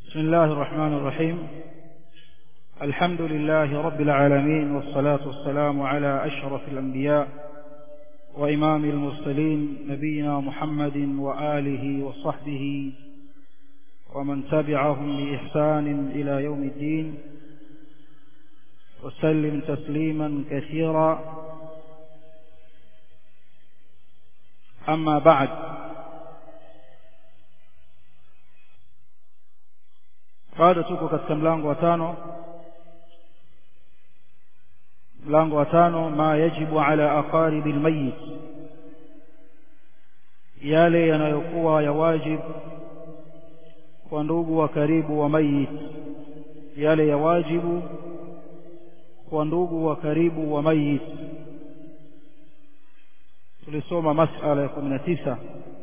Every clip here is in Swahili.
بسم الله الرحمن الرحيم الحمد لله رب العالمين والصلاة والسلام على أشرف الأنبياء وإمام المرسلين نبينا محمد وآله وصحبه ومن تبعهم بإحسان إلى يوم الدين وسلم تسليما كثيرا أما بعد bado tuko katika mlango wa tano mlango wa tano ma yajibu ala aqaribi almayit yale yanayokuwa ya wajib kwa ndugu wa karibu wa mayit yale ya wajibu kwa ndugu wa karibu wa mayit tulisoma masala ya kumi na tisa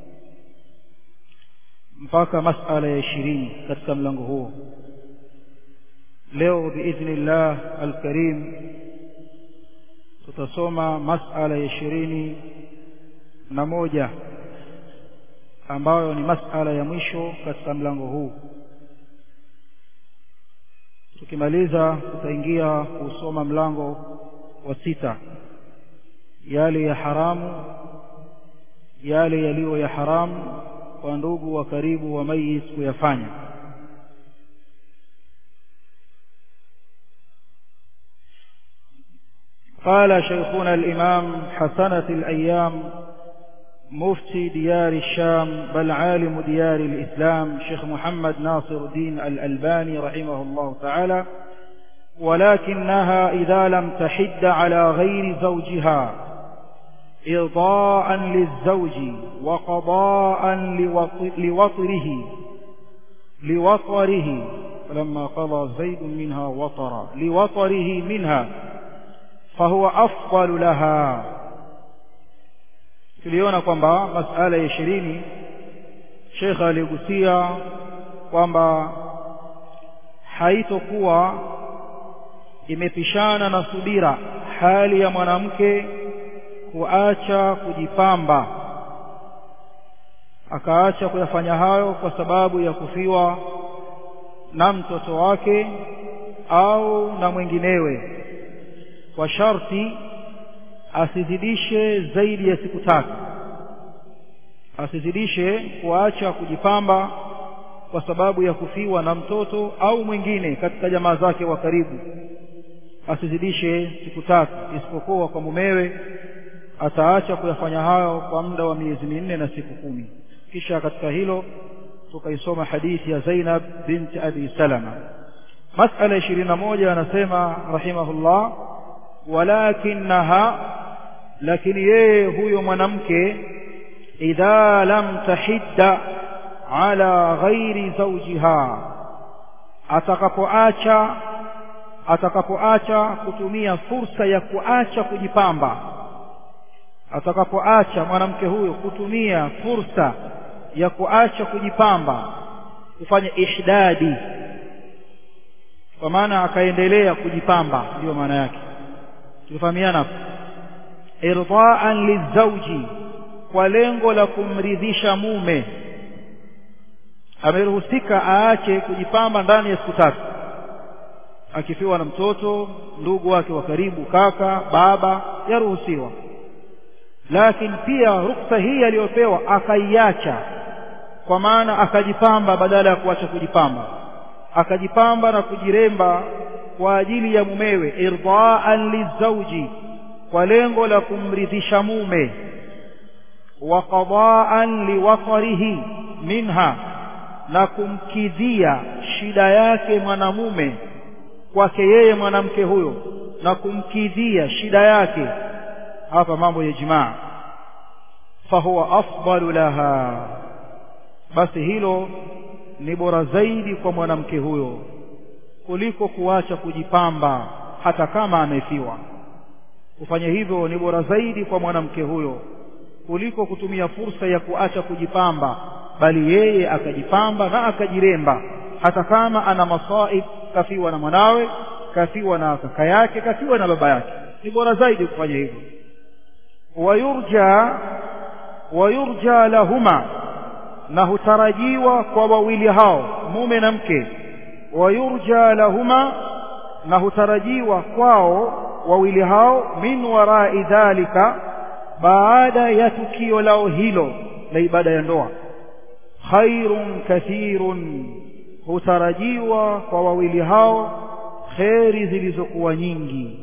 mpaka masala ya ishirini katika mlango huo leo biidhnillah alkarim tutasoma masala ya ishirini na moja ambayo ni masala ya mwisho katika mlango huu tukimaliza tutaingia kusoma mlango wa sita yale ya haramu yale yaliyo ya haramu kwa ndugu wa karibu wa mayit kuyafanya قال شيخنا الإمام حسنة الأيام مفتي ديار الشام بل عالم ديار الإسلام شيخ محمد ناصر الدين الألباني رحمه الله تعالى ولكنها إذا لم تحد على غير زوجها إرضاء للزوج وقضاء لوطره لوطره فلما قضى زيد منها وطرا لوطره منها فهو أفضل لها tuliona kwamba masala ya ishirini shekhe aligusia kwamba haitokuwa imepishana na subira hali ya mwanamke kuacha kujipamba akaacha kuyafanya hayo kwa sababu ya kufiwa na mtoto wake au na mwinginewe kwa sharti asizidishe zaidi ya siku tatu asizidishe kuacha kujipamba kwa sababu ya kufiwa na mtoto au mwingine katika jamaa zake wa karibu asizidishe siku tatu isipokuwa kwa mumewe ataacha kuyafanya hayo kwa muda wa miezi minne na siku kumi kisha katika hilo tukaisoma hadithi ya Zainab binti Abi Salama masala ishirini na moja anasema rahimahullah walakinaha lakini yeye huyo mwanamke idha lam tahidda ala ghairi zawjiha atakapoacha atakapoacha kutumia fursa ya kuacha kujipamba atakapoacha mwanamke huyo kutumia fursa ya kuacha kujipamba kufanya ihdadi kwa maana akaendelea kujipamba ndiyo maana yake tulifahamiana hapo irdaan lizauji kwa lengo la kumridhisha mume ameruhusika aache kujipamba ndani ya siku tatu akifiwa na mtoto ndugu wake wa karibu kaka baba yaruhusiwa lakini pia ruksa hii aliyopewa akaiacha kwa maana akajipamba badala ya kuacha kujipamba akajipamba na kujiremba kwa ajili ya mumewe irdaan lizauji kwa lengo la kumridhisha mume wa qadaan liwatarihi minha na kumkidhia shida yake mwanamume kwake yeye mwanamke huyo na kumkidhia shida yake hapa mambo ya jimaa fahuwa afdalu laha basi hilo ni bora zaidi kwa mwanamke huyo kuliko kuacha kujipamba hata kama amefiwa kufanya hivyo ni bora zaidi kwa mwanamke huyo kuliko kutumia fursa ya kuacha kujipamba bali yeye akajipamba na akajiremba hata kama ana masaib kafiwa na mwanawe kafiwa na kaka yake kafiwa na baba yake ni bora zaidi kufanya hivyo wayurja wayurja lahuma na hutarajiwa kwa wawili hao mume na mke wayurja lahuma na hutarajiwa kwao wawili hao min warai dhalika baada ya tukio lao hilo la ibada ya ndoa khairun kathirun hutarajiwa kwa wawili hao kheri zilizokuwa nyingi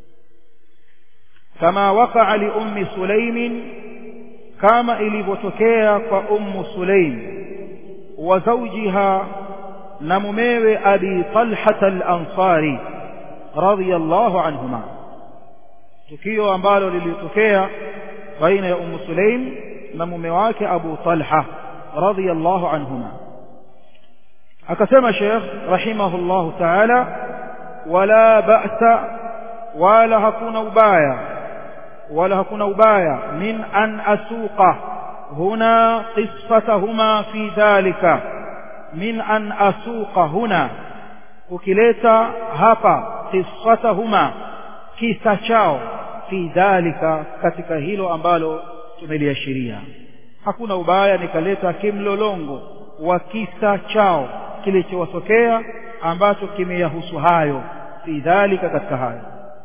kama wakaa li ummi sulaimin kama ilivyotokea kwa ummu sulaim wa zawjiha na mumewe abi talhat al-ansari radiyallahu anhuma tukio ambalo lilitokea baina ya ummu sulaim na mume wake abu talha radiyallahu anhuma akasema sheikh rahimahullahu ta'ala wala ba'sa wala hakuna ubaya wala hakuna ubaya min an asuqa huna qissatahuma fi dhalika min an asuqa huna ukileta hapa qissatahuma kisa chao fi dhalika katika hilo ambalo tumeliashiria hakuna ubaya nikaleta kimlolongo wa kisa chao kilichowatokea ambacho kimeyahusu hayo fi dhalika katika hayo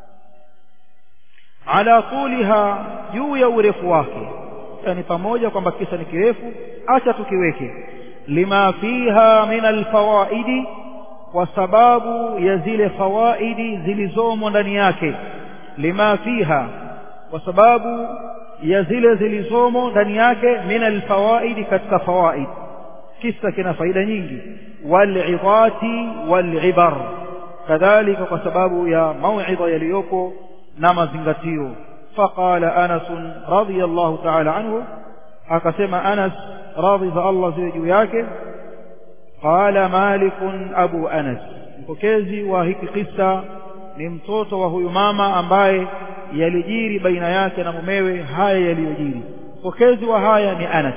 ala tuliha juu ya urefu wake yani pamoja kwamba kisa ni kirefu acha tukiweke lima fiha min alfawaidi kwa sababu ya zile fawaidi zilizomo ndani yake lima fiha kwa sababu ya zile zilizomo ndani yake min alfawaidi katika fawaid kisa kina faida nyingi walidhati walibar kadhalika kwa sababu ya mauidha yaliyopo na mazingatio faqala anas radiyallahu ta'ala anhu akasema anas radhi za Allah ziwe juu yake qala malik abu anas mpokezi wa hiki kisa ni mtoto wa huyu mama ambaye yalijiri baina yake na mumewe haya yaliyojiri mpokezi wa haya ni anas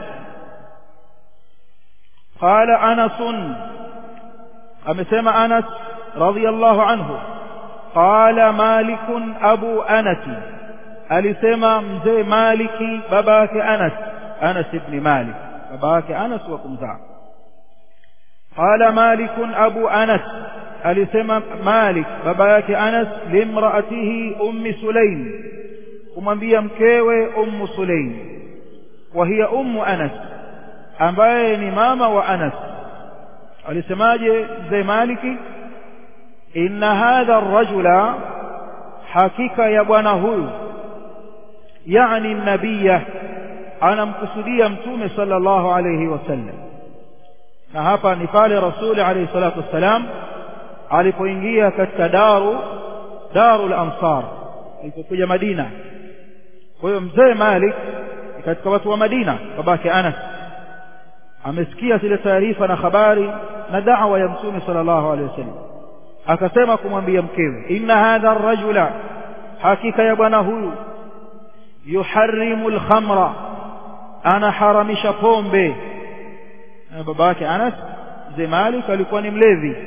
qala anas amesema anas radiyallahu anhu qala malik abu anas alisema mzee maliki baba yake anas anas ibn malik baba yake anas wa kumzaa qala malik abu anas alisema malik baba yake anas limraatihi ummi sulaim kumwambia mkewe ummu sulaim wa hiya ummu anas ambaye ni mama wa anas alisemaje mzee maliki inna hadha ar-rajula hakika ya bwana huyu yani nabiya anamkusudia mtume sallallahu alayhi wasallam na hapa ni pale rasuli alayhi salatu wassalam alipoingia katika daru darul ansar alipokuja madina kwa hiyo mzee malik katika watu wa madina babake anas amesikia zile taarifa na habari na da'wa ya mtume sallallahu alayhi wasallam akasema kumwambia mkewe inna hadha ar-rajula hakika ya bwana huyu yuharrimu al-khamra ana haramisha pombe baba yake Anas mzee Malik alikuwa ni mlevi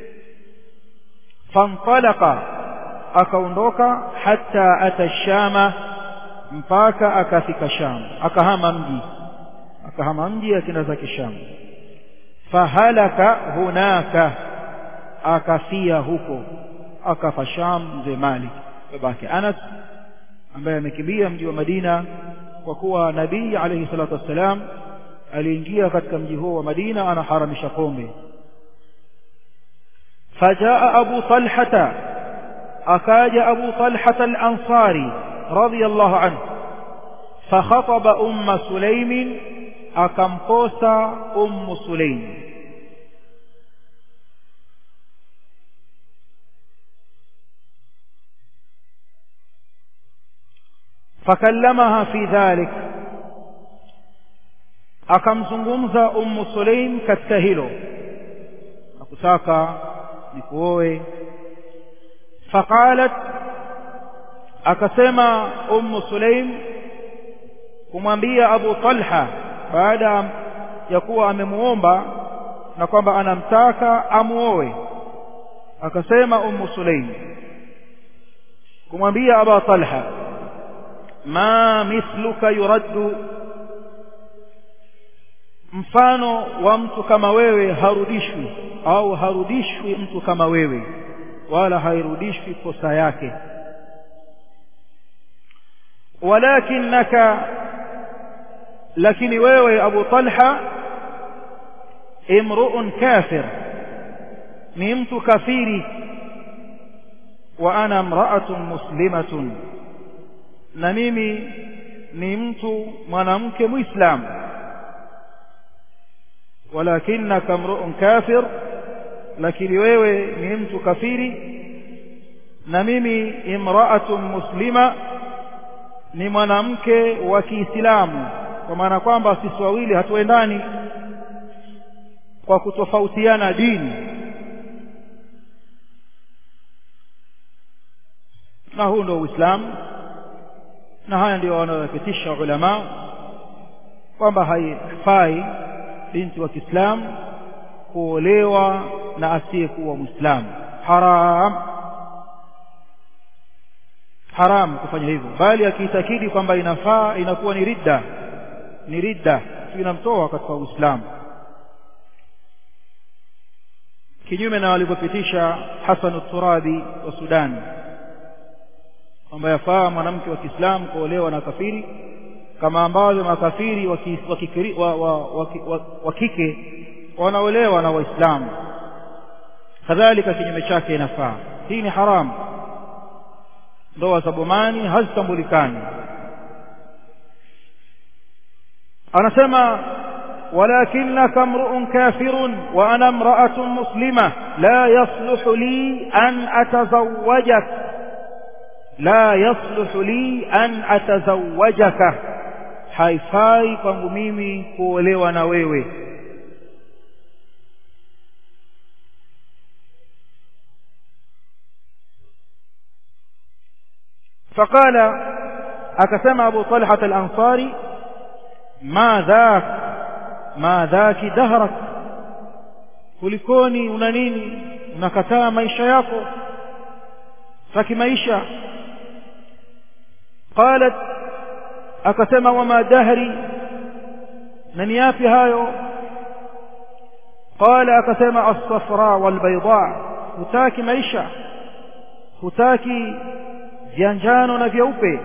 fantalaka akaondoka hata ata shama mpaka akafika Sham akahama mji akahama mji akenda zake Sham fahalaka hunaka akafia huko akafa Sham mzee Malik babake Anas ambaye amekimbia mji wa Madina kwa kuwa nabii alayhi salatu wassalam aliingia katika mji huo wa Madina anaharamisha pombe fajaa Abu Talhata akaja Abu Talhata al-Ansari radiyallahu anhu fakhataba umma Sulaim akamkosa ummu Sulaim fakallamaha fi dhalik akamzungumza ummu Sulaim katika hilo nakutaka nikuoe faqalat akasema ummu Sulaim kumwambia Abu Talha baada ya kuwa amemuomba na kwamba anamtaka amuoe akasema ummu Sulaim kumwambia Abu Talha ma mithluka yuraddu mfano wa mtu kama wewe harudishwi au harudishwi mtu kama wewe wala hairudishwi kosa yake walakinaka lakini wewe Abu Talha imru'un kafir ni mtu kafiri wa ana imra'atun muslimatun na mimi ni mtu mwanamke muislamu walakinaka imru'un kafir lakini wewe ni mtu kafiri na mimi imra'atun muslima ni mwanamke wa Kiislamu kwa maana kwamba sisi wawili hatuendani kwa kutofautiana dini na huu ndio Uislamu na haya ndio wanayopitisha ulama kwamba haifai binti wa Kiislamu kuolewa na asiyekuwa Muislamu haram haram kufanya hivyo bali akiitakidi kwamba inafaa inakuwa ni ridda ni ridda inamtoa katika Uislamu kinyume na walivyopitisha Hasan Turabi wa Sudan kwamba yafaa mwanamke wa Kiislamu kuolewa na kafiri kama ambavyo makafiri wa kike wanaolewa na Waislamu kadhalika kinyume chake inafaa hii ni haramu ndoa za bomani hazitambulikani anasema walakinaka mru'un kafirun wa ana imra'atun muslima la yasluhu li an atazawwajak la yasluhu li an atazawwajaka haifai kwangu mimi kuolewa na wewe فقال أكسم أبو طلحة الأنصاري ما ذاك ما ذاك دهرك kulikoni una nini unakataa maisha yako taki maisha qalat akasema wama dahri na ni yapi hayo qala akasema as-safra wal bayda hutaki maisha hutaki vya njano na vyeupe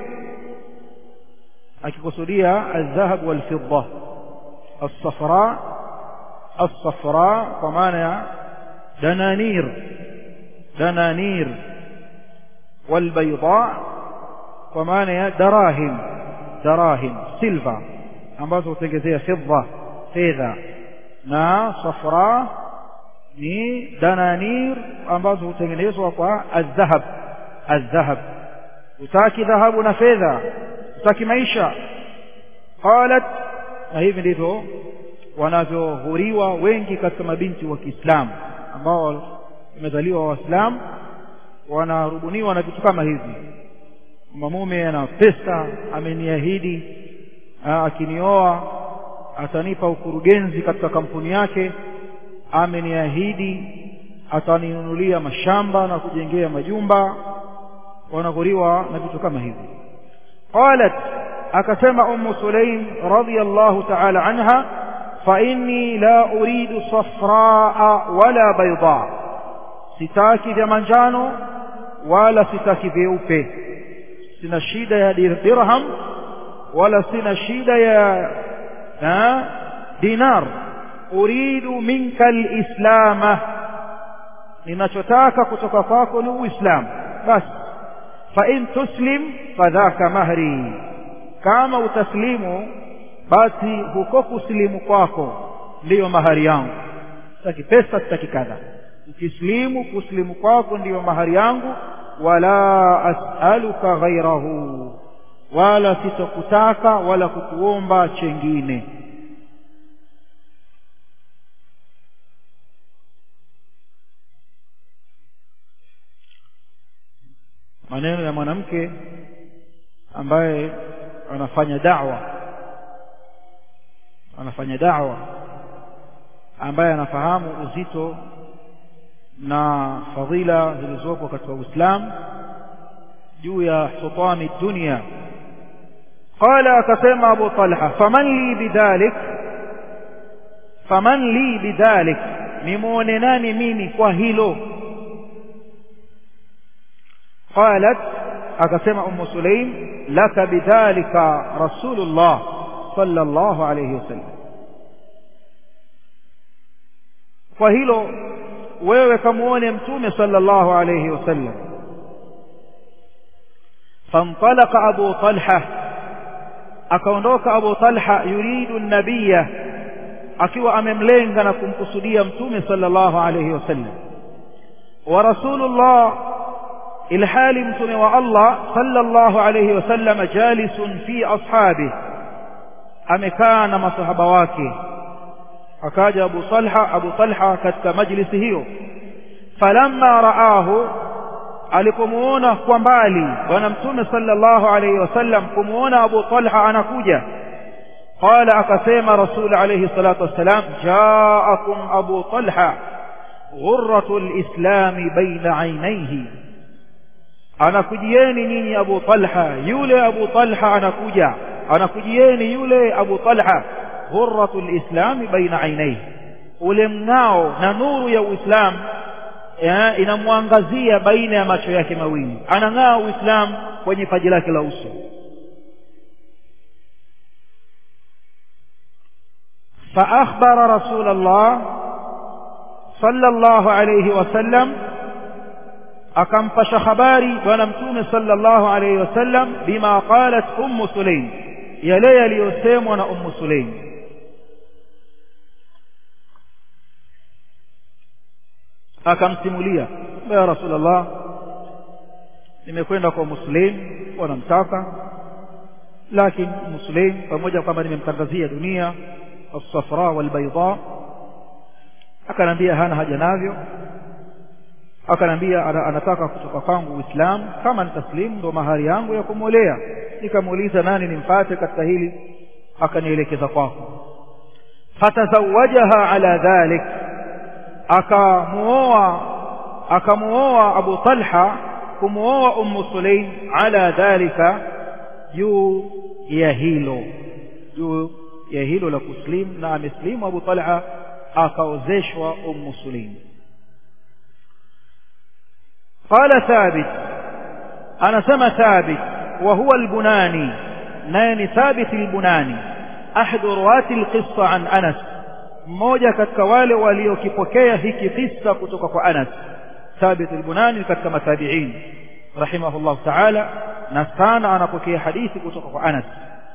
akikusudia aldhahab walfidda الصفراء الصفراء kwa maana ya dananir dananir والبيضاء kwa maana ya darahim darahim silva ambazo hutengezea fidda fedha na safra ni dananir ambazo hutengenezwa kwa aldhahab aldhahab utaki dhahabu na fedha utaki maisha qalat na hivi ndivyo wanavyohuriwa wengi katika mabinti wa Kiislamu ambao wamezaliwa waislamu wanarubuniwa na vitu kama hivi mume ana pesa ameniahidi akinioa atanipa ukurugenzi katika kampuni yake ameniahidi ataninunulia mashamba na kujengea majumba wanaghuriwa na vitu kama hivi qalat akasema ummu sulaim radiyallahu ta'ala anha fa inni la uridu safraa wala bayda sitaki vya manjano wala sitaki vyeupe sina shida ya dirham wala sina shida ya ha, dinar uridu minka alislama ninachotaka kutoka kwako ni uislamu basi fa in tuslim fadhaka mahri kama utaslimu basi huko kusilimu kwako ndiyo mahari yangu sitaki pesa sitaki kadha ukislimu kuslimu kwako ndiyo mahari yangu wala as'aluka ghairahu wala sitokutaka wala kukuomba chengine maneno ya mwanamke ambaye anafanya da'wa anafanya da'wa ambaye anafahamu uzito na fadhila zilizopo katika Uislamu juu ya hutami dunia qala akasema Abu Talha faman li bidhalik faman li bidhalik nimuone nani mimi kwa hilo qalat akasema ummu sulaim laka bidhalika rasulullah sallallahu alayhi wasallam kwa hilo wewe kamuone mtume sallallahu alayhi wasallam فانطلق أبو طلحة akaondoka Abu Talha yuridu nabiyya akiwa amemlenga na kumkusudia mtume sallallahu alayhi wasallam wa rasulullah ilhali mtume wa Allah sallallahu alayhi wasallam jalisun fi ashabi amekaa na masahaba wake akaja Abu Talha Abu Talha katika majlisi hiyo falamma raahu alipomuona kwa mbali bwana mtume sallallahu alayhi wasallam kumuona Abu Talha anakuja qala akasema rasul alayhi salatu wassalam jaakum Abu Talha ghurratu alislam baina ainaihi anakujieni nyinyi Abu Talha yule Abu Talha anakuja anakujieni yule Abu Talha ghurratu alislam baina ainaihi ule mng'ao na nuru ya Uislamu inamwangazia baina ya macho yake mawili anang'aa uislamu kwenye paji lake la uso فأخبر رسول الله صلى الله عليه وسلم akampasha habari bwana mtume sallallahu alayhi wasallam bima qalat ummu sulaim yale yaliyosemwa na ummu sulaim akamsimulia ya rasulullah nimekwenda kwa muslim wanamtaka lakini muslim pamoja kwamba nimemtangazia dunia as-safra wal-bayda akanambia hana haja navyo akanambia anataka kutoka kwangu uislamu kama nitaslimu ndo mahari yangu ya kumwolea nikamuuliza nani nimpate katika hili akanielekeza kwako fatazawajaha ala dhalik akamuoa akamuoa Abu Talha kumuoa Ummu Sulaim ala dhalika juu ya hilo juu ya hilo la kuslim na ameslimu Abu Talha akaozeshwa Ummu Sulaim قال ثابت أنا سمى ثابت وهو البناني نين ثابت البناني أحد رواة القصة عن أنس mmoja katika wale waliokipokea hiki kisa kutoka kwa Anas Thabit al-Bunani katika matabi'in rahimahullah ta'ala na sana anapokea hadithi kutoka kwa Anas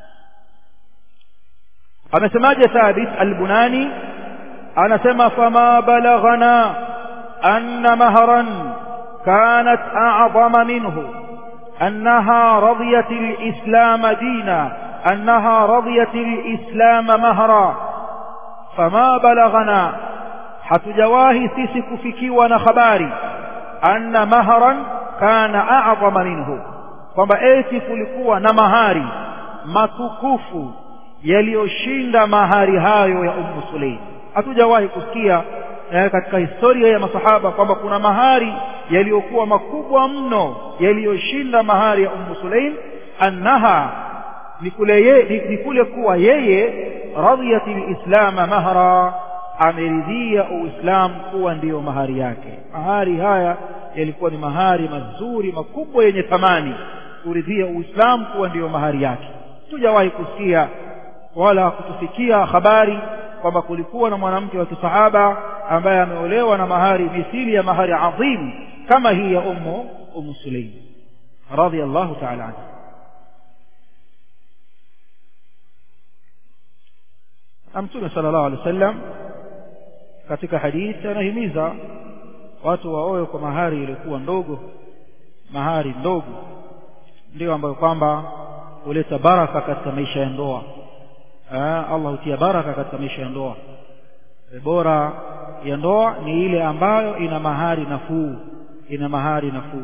amesemaje Thabit al-Bunani anasema fama balaghana anna mahran kanat a'zama minhu annaha radiyat al-islam dina annaha radiyat al-islam mahra fama balaghana hatujawahi sisi kufikiwa na habari anna mahran kana a'zama minhu kwamba eti kulikuwa na mahari matukufu yaliyoshinda mahari hayo ya Ummu Sulaim hatujawahi kusikia eh, katika historia ya masahaba kwamba kuna mahari yaliyokuwa makubwa mno yaliyoshinda mahari ya Ummu Sulaim annaha ni kule ye, ni, ni kule kuwa yeye radiyati lislam mahra ameridhia uislamu kuwa ndiyo mahari yake mahari haya yalikuwa ni mahari mazuri makubwa yenye thamani kuridhia uislamu kuwa ndiyo mahari yake tujawahi kusikia wala kutufikia habari kwamba kulikuwa na mwanamke wa kisahaba ambaye ameolewa na mahari mithili ya mahari adhim kama hii ya ummu ummu sulaim radiyallahu ta'ala anha na mtume sallallahu alaihi wasallam katika hadithi anahimiza watu waoe kwa mahari iliyokuwa ndogo mahari ndogo ndio ambayo kwamba huleta baraka katika maisha ya ndoa Allah hutia baraka katika maisha ya ndoa bora ya ndoa ni ile ambayo ina mahari nafuu ina mahari nafuu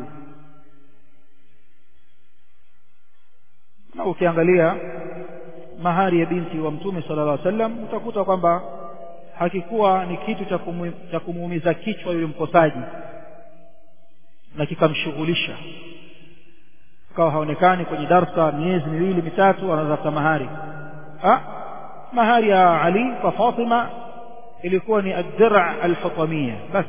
na ukiangalia mahari ya binti wa mtume sallallahu alaihi wasallam utakuta kwamba hakikuwa ni kitu cha kumuumiza kichwa yule mkosaji na kikamshughulisha kawa haonekani kwenye darsa miezi miwili mitatu anatafuta mahari ha? mahari ya Ali kwa Fatima ilikuwa ni ad-dir' al-hutamiyya bas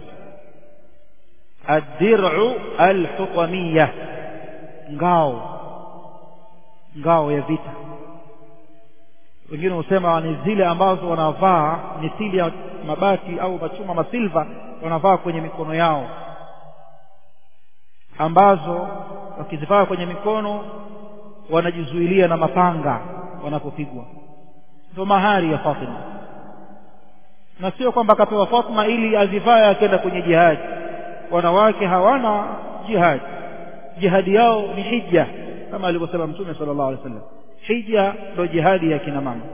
ad-dir'u al-hutamiyya ngao ngao ya vita wengine husema ni zile ambazo wanavaa mithili ya mabati au machuma masilva wanavaa kwenye mikono yao ambazo wakizivaa kwenye mikono wanajizuilia na mapanga wanapopigwa ndio mahari ya Fatima na sio kwamba akapewa Fatima ili azivae akaenda kwenye jihadi wanawake hawana jihadi jihadi yao ni hija kama alivyosema mtume sallallahu alaihi wasallam hija ndio jihadi ya kina mama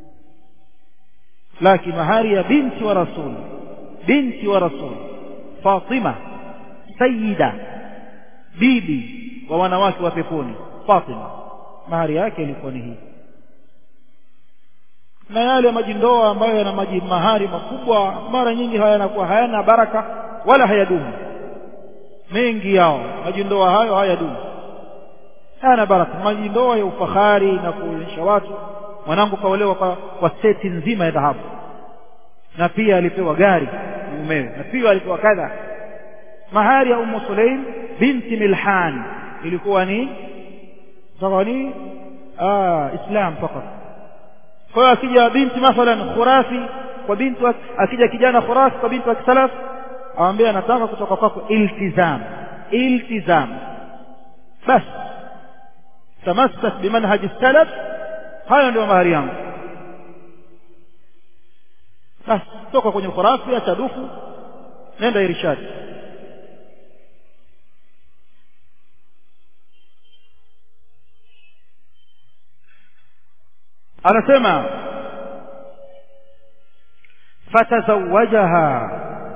lakini mahari ya binti wa rasul binti wa rasul Fatima sayyida bibi wa wanawake wa peponi Fatima mahari yake ilikuwa ni hii na yale majindoa ambayo yana maji mahari makubwa mara nyingi hayanakuwa hayana baraka wala hayadumu mengi yao majindoa hayo hayadumu hayana baraka majindoa ya ufahari na kuonyesha watu mwanangu kaolewa kwa, kwa seti nzima ya dhahabu na pia alipewa gari mumewe na pia alipewa kadha mahari ya Ummu Sulaim binti Milhan ilikuwa ni sawa ni ah Islam fakat kwa hiyo akija binti mathalan khurafi kwa binti akija kijana khurafi kwa binti wa kisalaf awambia anataka kutoka kwako iltizam iltizam bas tamassak bimanhaj salaf hayo ndio mahari yangu bas toka kwenye khurafi acha dufu nenda irshadi anasema fatazawajaha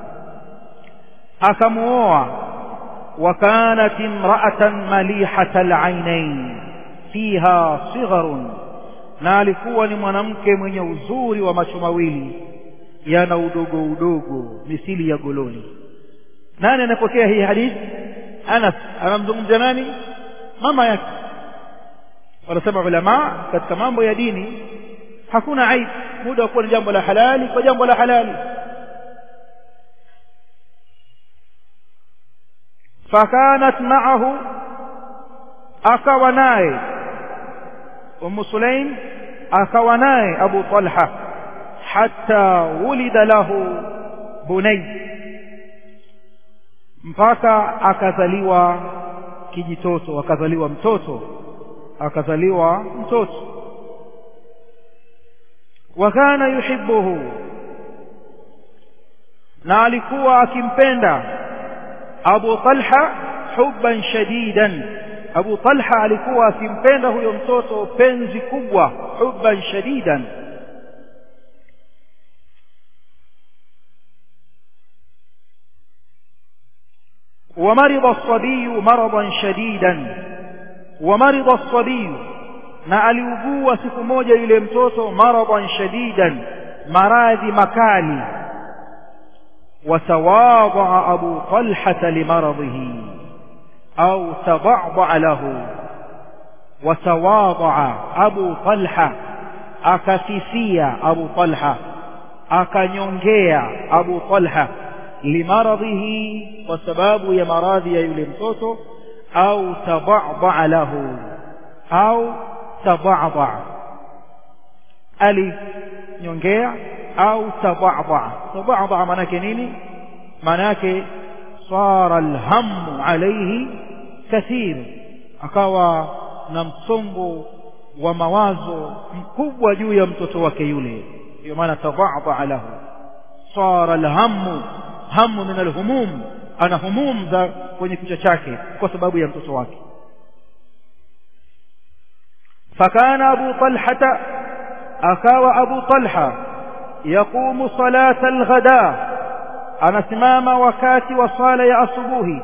akamuoa وكانت امرأة مليحة العينين فيها صغر na alikuwa ni mwanamke mwenye uzuri wa macho mawili yana udogo udogo misili ya gololi nani anapokea hii hadithi Anas anamzungumzia nani mama yake wanasema ulama katika mambo ya dini hakuna aibu muda wa kuwa ni jambo la halali kwa jambo la halali fakanat ma'ahu akawa naye Ummu Sulaim akawa naye Abu Talha hatta wulida lahu bunay mpaka akazaliwa kijitoto akazaliwa mtoto akazaliwa mtoto wa kana yuhibbuhu na alikuwa akimpenda Abu Talha hubban shadidan Abu Talha alikuwa akimpenda huyo mtoto penzi kubwa hubban shadidan ومرض الصبي مرضا شديدا ومرض الصبي na aliugua siku moja yule mtoto maradan shadidan maradhi makali watawadha abu talha limaradhihi au tadadha lahu watawadha abu talha akafifia abu talha akanyongea abu talha limaradhihi kwa sababu ya maradhi ya yule mtoto au tadadha lahu au tadadha alinyongea au tadadha tadadha maana yake nini maana yake sara alhamu alayhi kathir akawa na msongo wa mawazo mkubwa juu ya mtoto wake yule ndio maana tadadha lahu sara alhamu hamu min alhumum ana humum za kwenye kichwa chake kwa sababu ya mtoto wake فكان أبو طلحة أكاو أبو طلحة يقوم صلاة الغداء أنا سمام وكات وصال يا أصبوه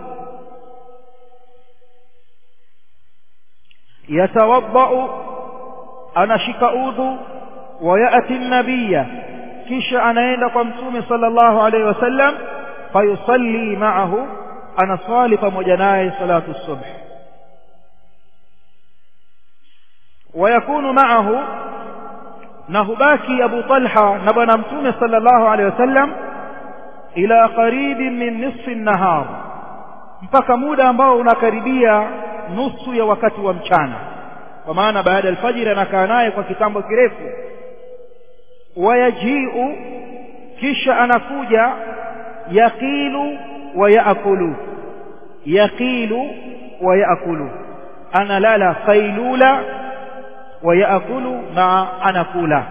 يتوضأ أنا شكأوذ ويأتي النبي كيش أنا عند قمتوم صلى الله عليه وسلم فيصلي معه أنا صالف مجناي صلاة الصبح ويكون معه na hubaki abu talha na bwana mtume sallallahu alaihi wasallam ila qaribin min nisfi nahar mpaka muda ambao unakaribia nusu ya wakati wa mchana kwa maana baada ya alfajiri anakaa naye kwa kitambo kirefu wayajiu kisha anakuja yaqilu wa yaakulu yaqilu wa yaakulu analala qailula wa yaakulu na anakula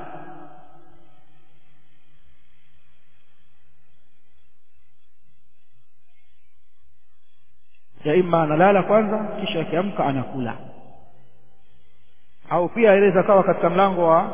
ya imma analala kwanza kisha akiamka anakula au pia aweza kawa katika mlango wa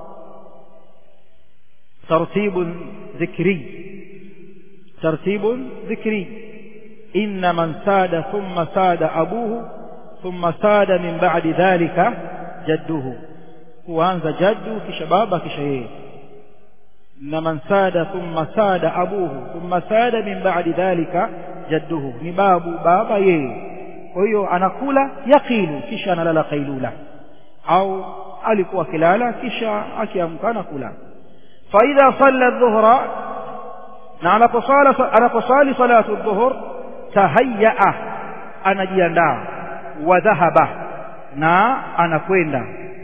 tartibu dhikri tartibu dhikri inna man sada thumma sada abuhu thumma sada min ba'di dhalika jadduhu huanza jaddu kisha baba kisha yeye na man sada thumma sada abuhu thumma sada min ba'di dhalika jadduhu ni babu baba yeye kwa hiyo anakula yaqilu kisha analala qailula au alikuwa akilala kisha akiamka anakula fa idha salla dhuhra na anaposali anaposali salatu dhuhur tahayyaa anajiandaa wa dhahaba na anakwenda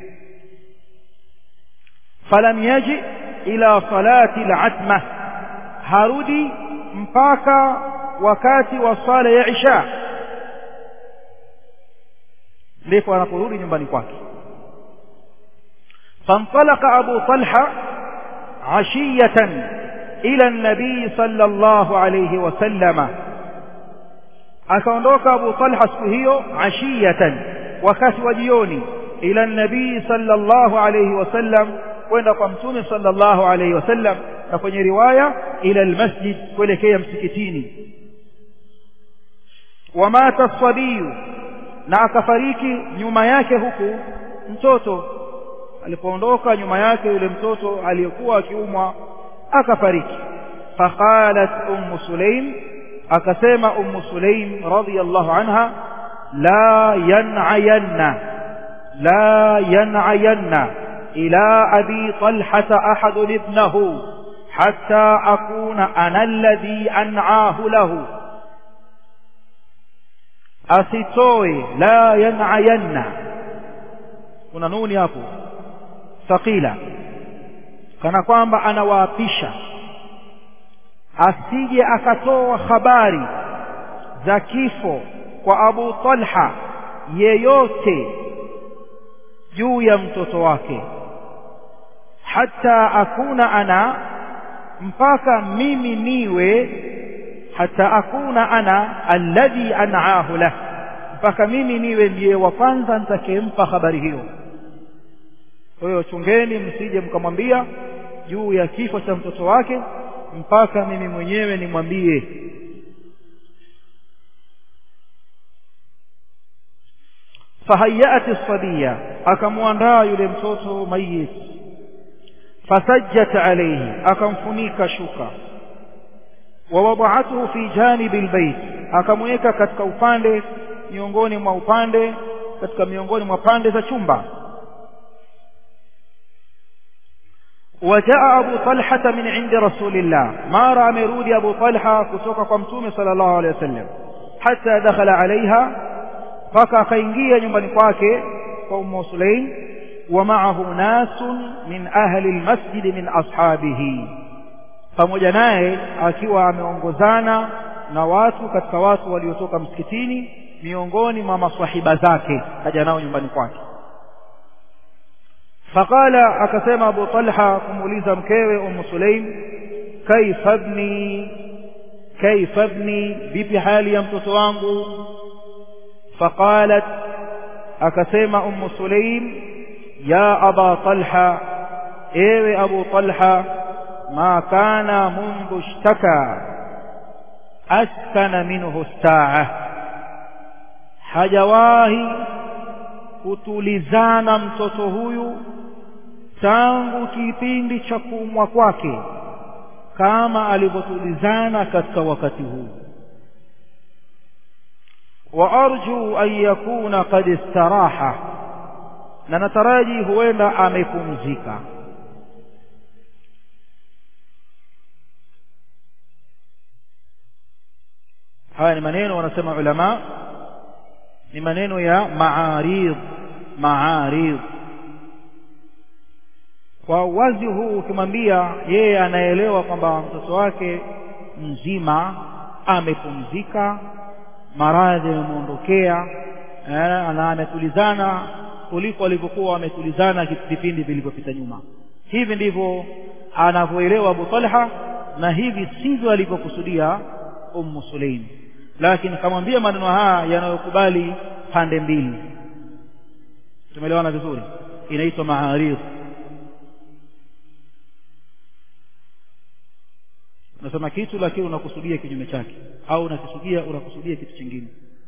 falam yaji ila salati al-atma harudi mpaka wakati wa sala ya isha ndipo anaporudi nyumbani kwake فانطلق أبو طلحة عشية إلى النبي صلى الله عليه وسلم akaondoka Abu Talha siku hiyo ashiyatan wakati wa jioni ila nabii sallallahu alayhi wasallam kwenda kwa mtume sallallahu alayhi wasallam na kwenye riwaya ila almasjid kuelekea msikitini wamata sabiyu na akafariki nyuma yake huku mtoto alipoondoka nyuma yake yule mtoto aliyekuwa akiumwa akafariki faqalat ummu sulaim akasema ummu sulaim radhiyallahu anha la yan'ayanna la yan'ayanna ila abi talhata ahad ibnahu hatta akuna ana alladhi an'ahu lahu asitoe la yan'ayanna kuna nuni hapo thaqila kana kwamba anawaapisha asije akatoa habari za kifo kwa Abu Talha yeyote juu ya mtoto wake hata akuna ana mpaka mimi niwe hata akuna ana alladhi an'ahu lah mpaka mimi niwe ndiye wa kwanza nitakayempa habari hiyo kwa hiyo chungeni msije mkamwambia juu ya kifo cha mtoto wake mpaka mimi mwenyewe nimwambie fahayat as-sabiya akamwandaa yule mtoto mayit fasajjat alayhi akamfunika shuka wawada'atuhu fi janibi albayt akamweka katika upande miongoni mwa upande katika miongoni mwa pande za chumba وجاء أبو طلحة من عند رسول الله ما رأى مرود أبو طلحة كتوك قمتوم صلى الله عليه وسلم حتى دخل عليها فكا خينجيا نيومبani kwake kwa Ummu Sulaim ومعه ناس من أهل المسجد من أصحابه pamoja naye akiwa ameongozana na watu katika watu waliotoka msikitini miongoni mwa maswahiba zake kaja nao nyumbani kwake فقال akasema Abu Talha kumuuliza mkewe Ummu Sulaim kaifa ibni kaifa ibni vipi hali ya mtoto wangu faqalat akasema Ummu Sulaim ya Aba Talha ewe Abu Talha ma kana mundu ishtaka askana minhu saa hajawahi kutulizana mtoto huyu tangu kipindi cha kuumwa kwake kama alivyotulizana katika wakati huu wa arju an yakuna qad istaraha na nataraji huenda amepumzika haya ni maneno wanasema ulama ni maneno ya maarid maarid kwa uwazi huu ukimwambia yeye anaelewa kwamba mtoto wake mzima amepumzika maradhi yamemwondokea na ametulizana kuliko alivyokuwa ametulizana vipindi vilivyopita nyuma hivi ndivyo anavyoelewa Abu Talha na hivi sivyo alivyokusudia Ummu Sulaim lakini kamwambia maneno haya yanayokubali pande mbili tumeelewana vizuri inaitwa maaridh unasema kitu lakini unakusudia kinyume chake au unakisudia unakusudia kitu kingine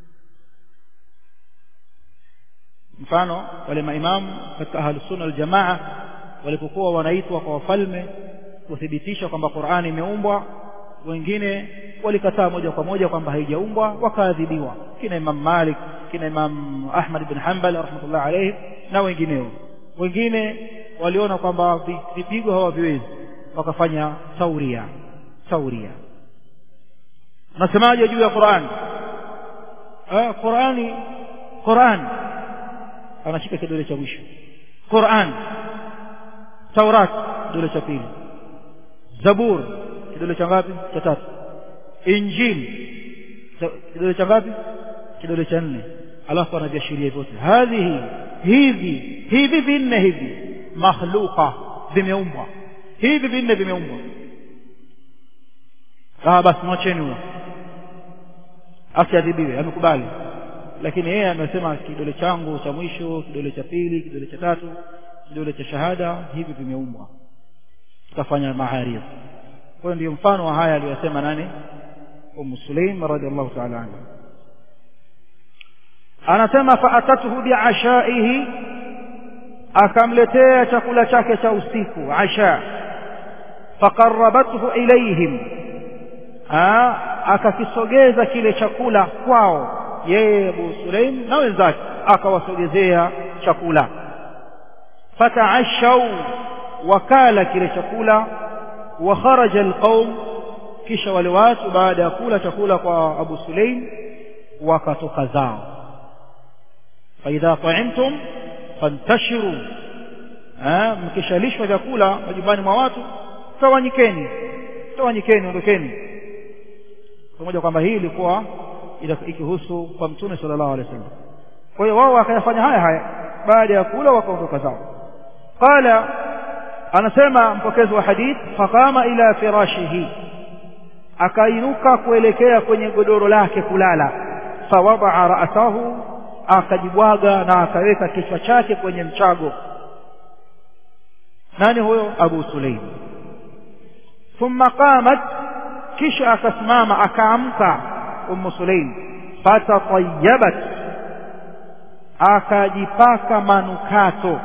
mfano wale maimamu katika ahlus sunna aljamaa walipokuwa wanaitwa kwa wafalme kuthibitisha kwamba Qur'ani imeumbwa wengine walikataa moja kwa moja kwamba haijaumbwa wakaadhibiwa kina Imam Malik kina Imam Ahmad ibn Hanbal rahmatullah alayhi na wengineo wengine waliona kwamba vipigo hawaviwezi wakafanya tauria tauria nasemaje juu ya Qur'an ah Qur'ani Qur'an anashika kidole cha mwisho Qur'an Taurat kidole cha pili Zabur kidole cha ngapi cha tatu Injil kidole cha ngapi kidole cha nne alafu anaviashiria vyote hadhihi hivi hivi vinne hivi makhluqa vimeumbwa hivi vinne vimeumbwa ah basi mwacheni huyo asiadhibiwe amekubali lakini yeye amesema kidole changu cha mwisho kidole cha pili kidole cha tatu kidole cha shahada hivi vimeumbwa tukafanya maharif kwa hiyo ndio mfano wa haya aliyosema nani Ummu Sulaim radhiallahu ta'ala anha anasema fa'atatuhu bi'ashaihi akamletea chakula chake cha usiku asha faqarrabathu ilayhim akakisogeza kile chakula kwao yeye Abu Sulaim na wenzake akawasogezea chakula fataashau wakala kile chakula wa kharaja alqaum kisha wale watu baada ya kula chakula kwa Abu Sulaim wakatoka zao faidha ta'imtum fantashiru mkishalishwa vyakula majumbani mwa watu tawanyikeni tawanyikeni ondokeni pamoja kwamba hii ilikuwa ikihusu kwa mtume sallallahu alaihi wasallam kwa hiyo wao wakayafanya haya haya baada ya kula wakaondoka zao qala anasema mpokezi wa hadith faqama ila firashihi akainuka kuelekea kwenye godoro lake kulala fawadaa ra'sahu akajibwaga na akaweka kichwa chake kwenye mchago nani huyo Abu Sulaim thumma qamat kisha akasimama akaamka Ummu Sulaim fatatayabat akajipaka manukato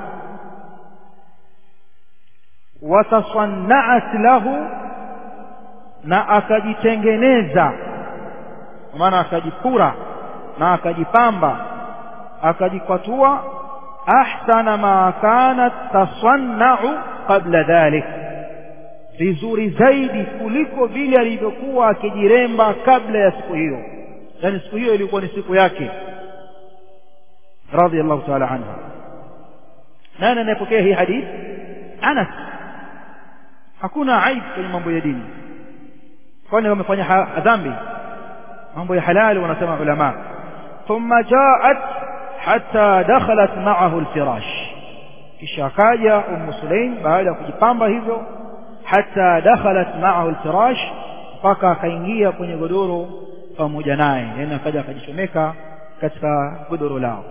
watasanna'at lahu na akajitengeneza maana akajipura na akajipamba akajikwatua ahsana ma kanat tasanna'u qabla dhalik vizuri zaidi kuliko vile alivyokuwa akijiremba kabla ya siku hiyo yani siku hiyo ilikuwa ni siku yake radiyallahu ta'ala anha nani anayepokea hii hadithi Anas hakuna aibu kwenye mambo ya dini kwani wamefanya dhambi mambo ya halali wanasema ulama thumma jaat hatta dakhalat ma'ahu alfirash kisha akaja ummu sulaim baada ya kujipamba hivyo hatta dakhalat ma'ahu alfirash mpaka akaingia kwenye godoro pamoja naye yani akaja akajichomeka katika godoro lao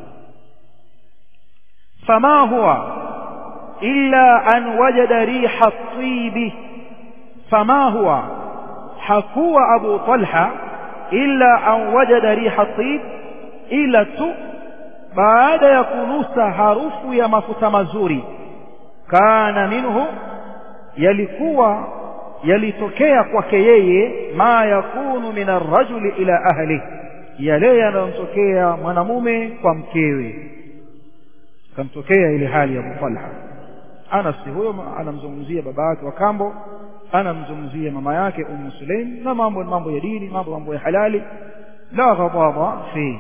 fama huwa illa an wajada riha at-tib fama huwa hakuwa abu talha illa an wajada riha at-tib ila tu baada ya kunusa harufu ya mafuta mazuri kana minhu yalikuwa yalitokea kwake yeye ma yakunu min arrajuli ila ahli yale yanayomtokea mwanamume kwa mkewe kamtokea ile hali ya Abu Talha Anas huyo anamzungumzia baba yake wa kambo anamzungumzia mama yake Ummu Sulaim na mambo mambo ya dini mambo mambo ya halali لا غضاض فيه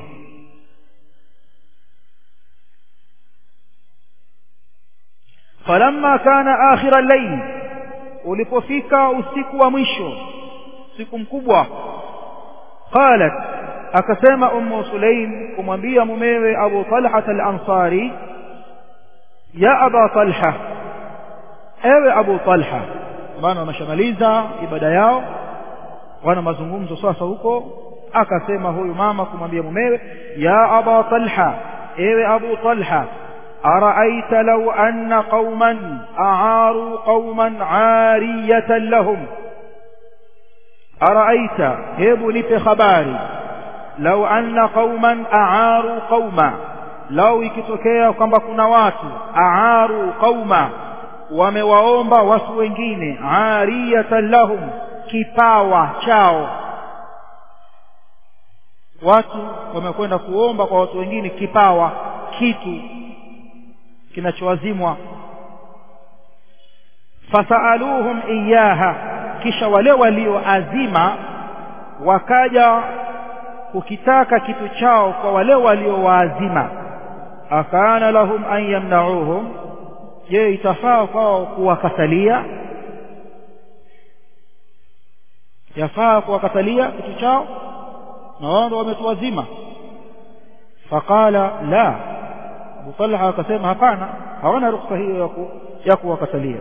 فلما كان آخر الليل ulipofika usiku wa mwisho siku mkubwa qalat akasema ummu sulaim kumwambia mumewe abu talha al-ansari ya aba talha ewe abu talha maana wameshamaliza ibada yao wana mazungumzo sasa huko akasema huyu mama kumwambia mumewe ya aba talha ewe abu talha أرأيت لو أن قوما أعاروا قوما عارية لهم أرأيت هب لك خباري لو أن قوما أعاروا قوما لو ikitokea kwamba kuna watu aaru qauma wamewaomba watu wengine ariyatan lahum kipawa chao watu wamekwenda kuomba kwa watu wengine kipawa kitu kinachowazimwa fasaaluhum iyaha kisha wale walioazima wakaja kukitaka kitu chao kwa wale waliowaazima akana lahum an yamnauhum je itafaa kwao kuwakatalia yafaa kuwakatalia kitu chao na wao ndio wametuwazima faqala la Abu Talha akasema hapana hawana ruksa hiyo ya kuwakatalia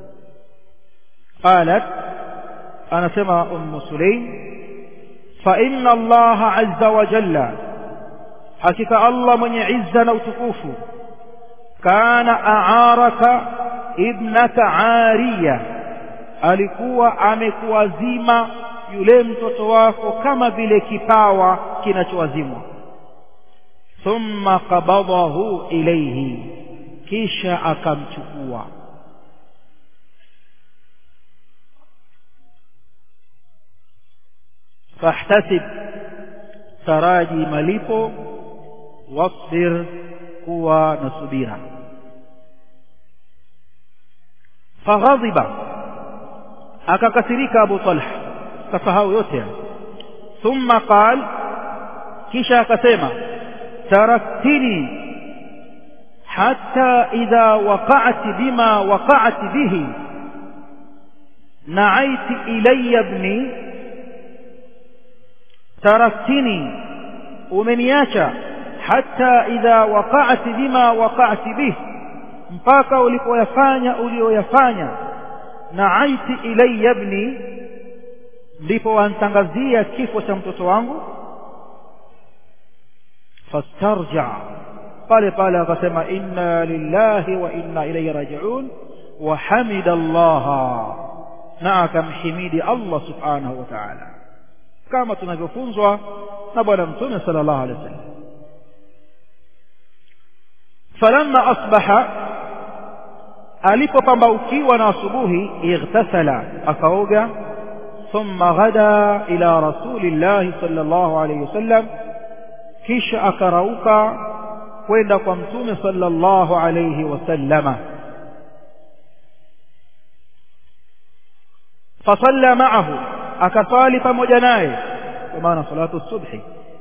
qalat anasema ummu sulaim fa inna Allah azza wa jalla hakika Allah mwenye izza na utukufu kana a'araka ibnaka ariya alikuwa amekuwazima yule mtoto wako kama vile kipawa kinachowazimwa thumma qabadahu ilayhi kisha akamchukua fahtasib taraji malipo wasbir kuwa na subira faghadhiba akakasirika Abu Talha kasahau yote thumma qal kisha akasema تركتني حتى إذا وقعت بما وقعت به نعيت إلي ابني تركتني umeniacha hata idha waqa'ti bima waqa'ti bih mpaka ulipoyafanya ulioyafanya na'aiti ilayya ibni ndipo wantangazia kifo cha mtoto wangu fastarja pale pale akasema inna lillahi wa inna ilayhi raji'un wa hamida Allah na akamhimidi Allah subhanahu wa ta'ala kama tunavyofunzwa na bwana mtume sallallahu alaihi wasallam falamma asbaha alipopambaukiwa na asubuhi ightasala akaoga thumma ghada ila rasulillahi sallallahu alaihi wasallam kisha akarauka kwenda kwa mtume sallallahu alayhi wasallama fasalla ma'ahu akasali pamoja naye kwa maana salatu subhi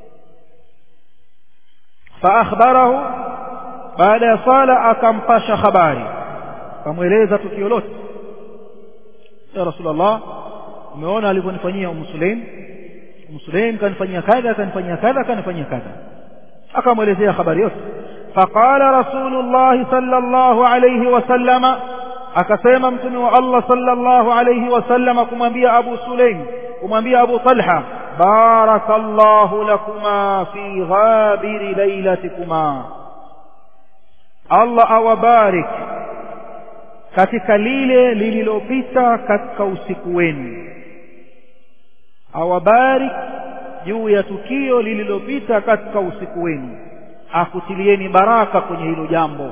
faakhbarahu baada ya sala akampasha habari akamweleza tukio lote ya rasulullah umeona alivyonifanyia umu sulaim Muslim kanifanyia kadha kanifanyia kadha kanifanyia kadha akamwelezea habari yote faqala rasulullah sallallahu alayhi wasallama akasema mtume wa Allah sallallahu alayhi wasallama kumwambia Abu Sulaim kumwambia Abu Talha barakallahu lakuma fi ghabiri lailatikuma Allah awabarik katika lile lililopita katika usiku wenu awabarik juu ya tukio lililopita katika usiku wenu akutilieni baraka kwenye hilo jambo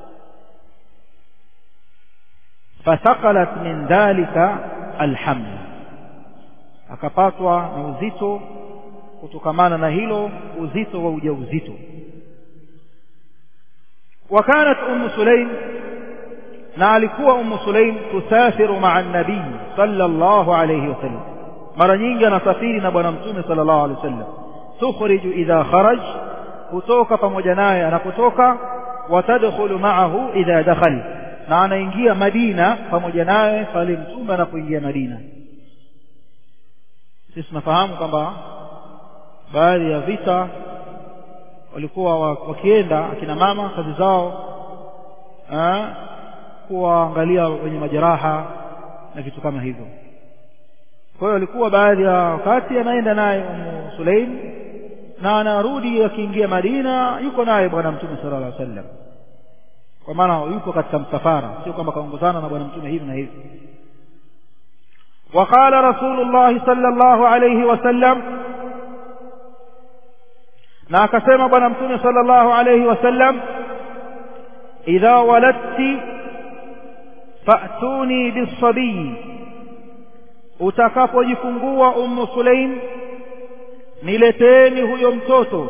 fasakalat min dhalika alhamd akapatwa na uzito kutokamana na hilo uzito wa ujauzito وكانت أم سليم na alikuwa Ummu Sulaim tusafiru ma'a an-nabii sallallahu alayhi wasallam mara nyingi anasafiri na bwana mtume sallallahu alayhi wasallam tukhriju idha kharaj kutoka pamoja naye anapotoka watadkhulu ma'ahu idha dakhal na anaingia Madina pamoja naye pale mtume anapoingia Madina sisi tunafahamu kwamba baadhi ya vita walikuwa wakienda akina mama kazi zao kuwaangalia wenye majeraha na vitu kama hivyo kwa hiyo alikuwa baadhi ya wakati anaenda naye Ummu Sulaim na anarudi akiingia Madina yuko naye bwana mtume sallallahu alaihi wasallam kwa maana yupo katika msafara sio kwamba kaongozana na bwana mtume hivi na hivi وقال رسول الله صلى الله عليه وسلم na akasema bwana mtume sallallahu alayhi wasallam idha waladti fa'tuni bisabii utakapojifungua ummu sulaim nileteni huyo mtoto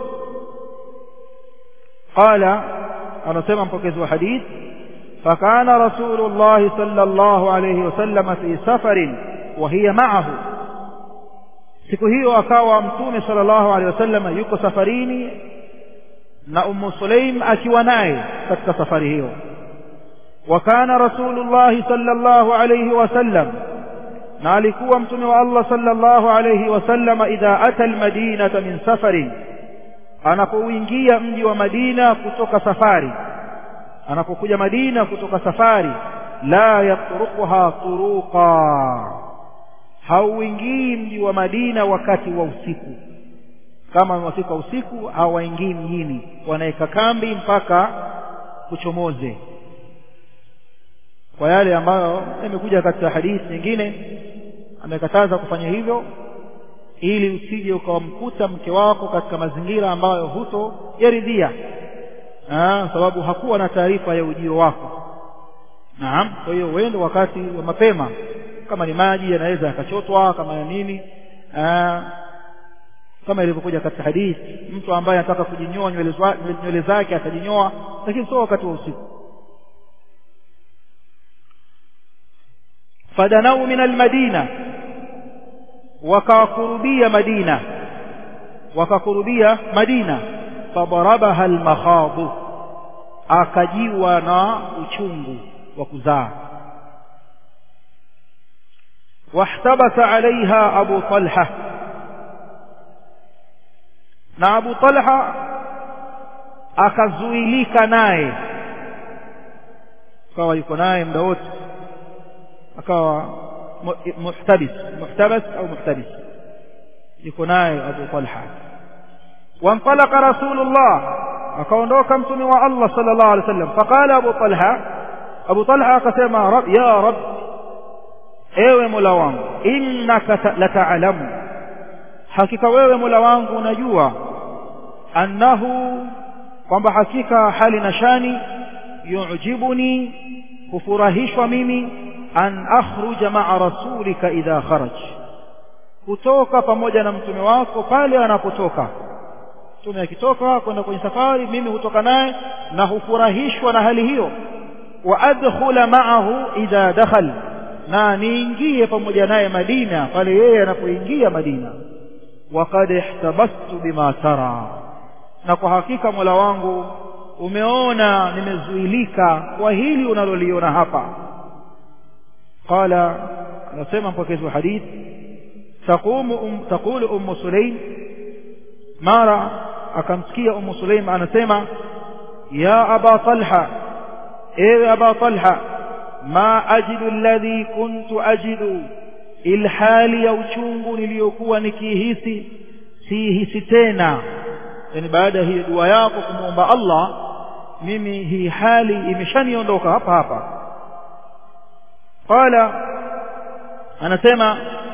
qala anasema mpokezi wa hadith fakana rasulullah sallallahu alayhi wasallam fi safarin wa hiya ma'ahu siku hiyo akawa mtume sallallahu alaihi wasallam yuko safarini na ummu sulaim akiwa naye katika safari hiyo wa kana rasulullah sallallahu alaihi wasallam na alikuwa mtume wa Allah sallallahu alaihi wasallam idha ata almadinata min safarin anapoingia mji wa Madina kutoka safari anapokuja Madina kutoka safari la yatrukuha turuqa hauingii mji wa Madina wakati wa usiku kama wafika usiku hawaingii mjini wanaweka kambi mpaka kuchomoze kwa yale ambayo yamekuja katika hadithi nyingine amekataza kufanya hivyo ili usije ukawamkuta mke wako katika mazingira ambayo huto yaridhia sababu hakuwa na taarifa ya ujio wako naam kwa hiyo uende wakati wa mapema kama ni maji yanaweza yakachotwa kama ya nini aa, kama ilivyokuja katika hadithi mtu ambaye anataka kujinyoa nywele zake atajinyoa lakini sio wakati wa usiku fadanau min almadina wakakurubia madina wakakurubia madina fadarabaha almakhadu akajiwa na uchungu wa kuzaa واحتبس عليها أبو طلحة na Abu Talha akazuilika naye akawa yuko naye muda wote akawa muhtabis muhtabas au muhtabis yuko naye Abu Talha وانطلق رسول الله akaondoka mtume wa Allah sallallahu alaihi wasallam faqala Abu Talha Abu Talha akasema rab ya rab ewe Mola wangu innaka lata'lamu hakika wewe Mola wangu unajua annahu kwamba hakika hali na shani yu'jibuni kufurahishwa mimi an akhruja ma'a rasulika idha kharaj kutoka pamoja na mtume wako pale anapotoka mtume akitoka kwenda kwenye safari mimi hutoka naye na hufurahishwa na hali hiyo wa adkhula ma'ahu idha dakhal na niingie pamoja naye Madina pale yeye anapoingia Madina waqad ihtabastu bima tara na kwa hakika Mola wangu umeona nimezuilika kwa hili unaloliona hapa qala anasema mpokezi wa hadith taqumu um, taqulu ummu sulaim mara akamsikia ummu sulaim anasema ya aba talha ewe aba talha ma ajidu alladhi kuntu ajidu ilhali ya uchungu niliyokuwa nikihisi sihisi tena yani baada ya hii dua yako kumwomba Allah mimi hii hali imeshaniondoka hapa hapa qala anasema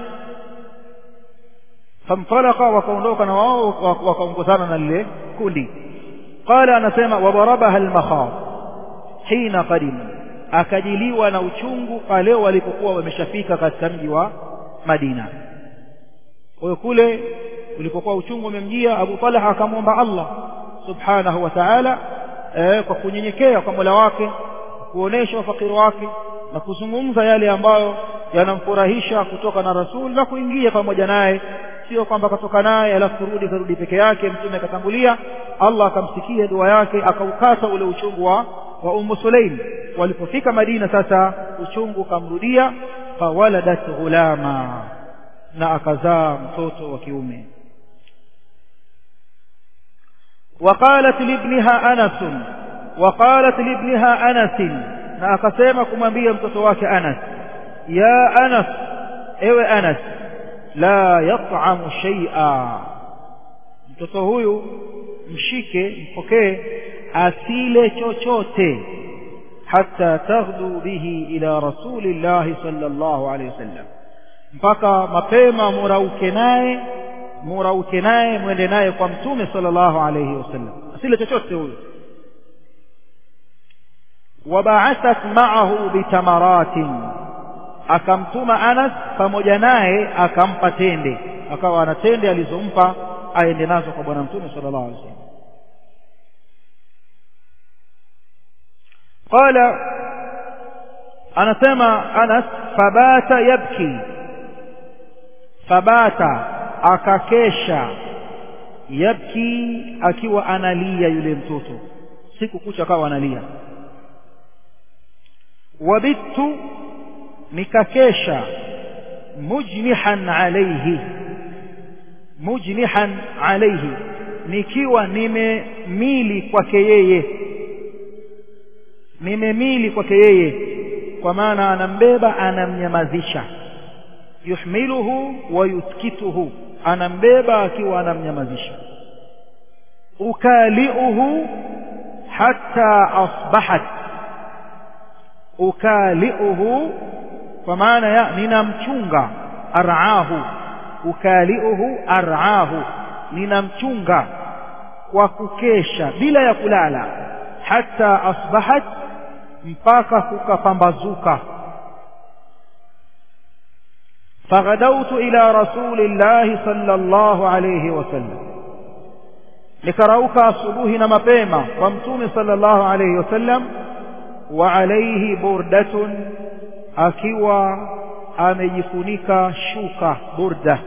famtalaka wakaondoka na wao wakaongozana na lile kundi qala anasema wadarabaha almakhaf hina qadima akajiliwa na uchungu pale walipokuwa wameshafika katika mji wa Madina kwa hiyo kule ulipokuwa uchungu umemjia Abu Talha akamwomba Allah subhanahu wa ta'ala eh, kwa kunyenyekea kwa Mola wake kuonesha ufakiri wake na kuzungumza yale ambayo yanamfurahisha kutoka na Rasul na kuingia pamoja naye sio kwamba katoka naye alafu kurudi karudi peke yake mtume akatangulia Allah akamsikia dua yake akaukata ule uchungu wa wa Ummu Sulaim walipofika Madina sasa uchungu kamrudia fawaladat ghulama na akazaa mtoto wa kiume وقالت لابنها أنس وقالت لابنها أنس na akasema kumwambia mtoto wake Anas ya Anas ewe Anas la yat'amu shay'a mtoto huyu mshike mpokee asile chochote hata taghdu bihi ila rasulillahi sallallahu alayhi wasallam mpaka mapema murauke naye murauke naye mwende naye kwa mtume sallallahu alayhi wasallam asile chochote huyu وبعثت معه بتمرات akamtuma Anas pamoja naye akampa tende akawa ana tende alizompa aende nazo kwa bwana mtume sallallahu alaihi wasallam qala anasema Anas fabata yabki fabata akakesha yabki akiwa analia yule mtoto siku kucha akawa analia wabittu nikakesha mujnihan alayhi mujnihan alayhi nikiwa nimemili kwake yeye nimemili kwake yeye kwa maana anambeba anamnyamazisha yuhmiluhu wa yuskituhu anambeba akiwa anamnyamazisha ukaliuhu hatta asbahat ukaliuhu kwa maana ya ninamchunga araahu ukaliuhu araahu ninamchunga kwa kukesha bila ya kulala hata asbahat mpaka kukapambazuka فغدوت إلى رسول الله صلى الله عليه وسلم nikarauka asubuhi na mapema kwa mtume sallallahu alayhi wasallam wa alayhi burdatun akiwa amejifunika shuka burda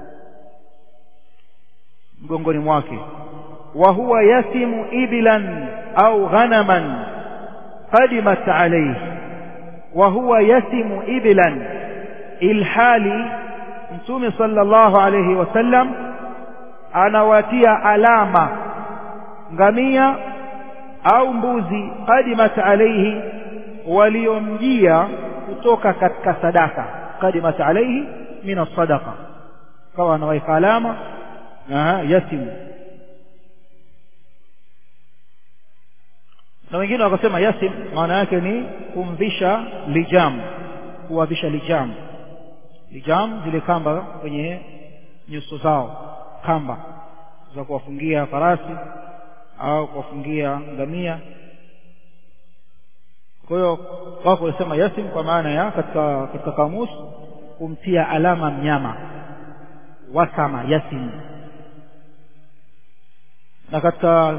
mgongoni mwake wa huwa yasimu iblan au ghanaman qadimat alayhi wa huwa yasimu iblan ilhali mtume sallallahu alayhi wasallam anawatia alama ngamia au mbuzi qadimat alayhi waliomjia kutoka katika sadaka qadimat alayhi min as-sadaqa kawa anaweka alama na yasimu na wengine wakasema yasim maana yake ni kumvisha lijam kuwavisha lijam lijam zile kamba kwenye nyuso zao kamba za kuwafungia farasi au kuwafungia ngamia kwa hiyo wako wanasema yasim kwa maana ya katika katika kamus kumtia alama mnyama wasama yasim na katika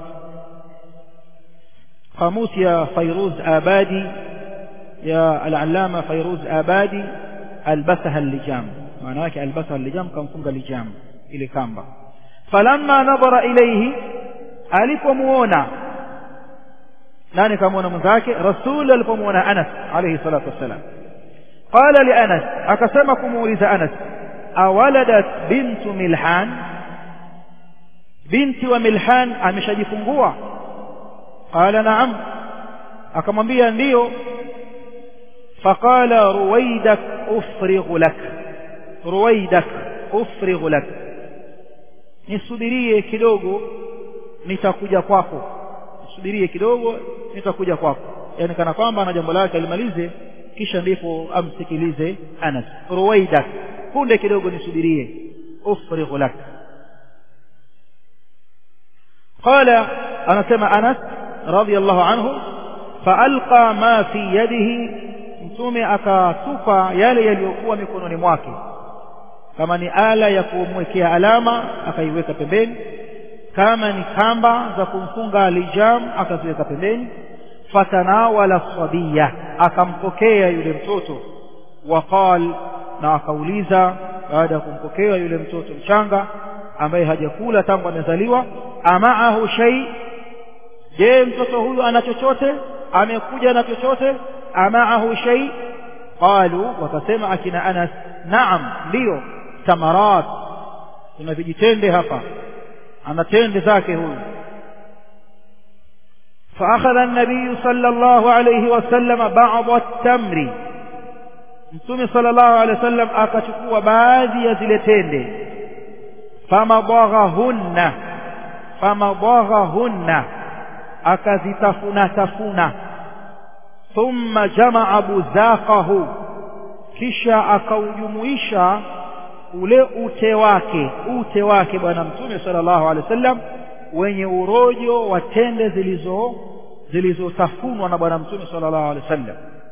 قاموس يا فيروز آبادي يا العلامة فيروز آبادي ألبسها اللجام معناك ألبسها اللجام كم فنق اللجام إلى كامبا فلما نظر إليه alipomuona nani kamuona mwenzake rasul alipomuona anas alayhi salatu wassalam qala li anas akasema kumuuliza anas awaladat bintu milhan binti wa milhan ameshajifungua qala na'am akamwambia ndiyo faqala ruwaidak ufrighu lak ruwaidak ufrighu lak nisubirie kidogo nitakuja kwako subirie kidogo nitakuja kwako yani kana kwamba ana jambo lake alimalize kisha ndipo amsikilize Anas ruwaidak punde kidogo nisubirie ufrighu lak qala anasema Anas radiyallahu anhu faalqa ma fi yadihi mtume akatupa yale yaliyokuwa mikononi mwake kama ni ala ya kumwekea alama akaiweka pembeni kama ni kamba za kumfunga lijam akaziweka pembeni fatanawala sabiya akampokea yule mtoto waqal na akauliza baada ya kumpokea yule mtoto mchanga ambaye hajakula tangu amezaliwa amaahu shay je mtoto huyu ana chochote amekuja na chochote amaahu shay qalu wakasema akina Anas naam ndio tamarat kuna vijitende hapa ana tende zake huyu فأخذ النبي صلى الله عليه وسلم بعض التمر mtume sallallahu alaihi wasallam akachukua baadhi ya zile tende famadaghahunna famadaghahunna akazitafuna tafuna thumma jamaa buzaqahu kisha akaujumuisha ule ute wake ute wake bwana mtume sallallahu alaihi wasallam wenye urojo wa tende zilizo zilizotafunwa na bwana mtume sallallahu alaihi wasallam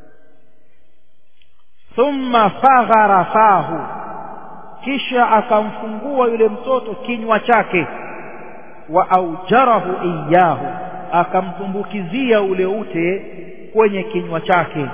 thumma faghara fahu kisha akamfungua yule mtoto kinywa chake wa aujarahu iyahu akamtumbukizia ule ute kwenye kinywa chake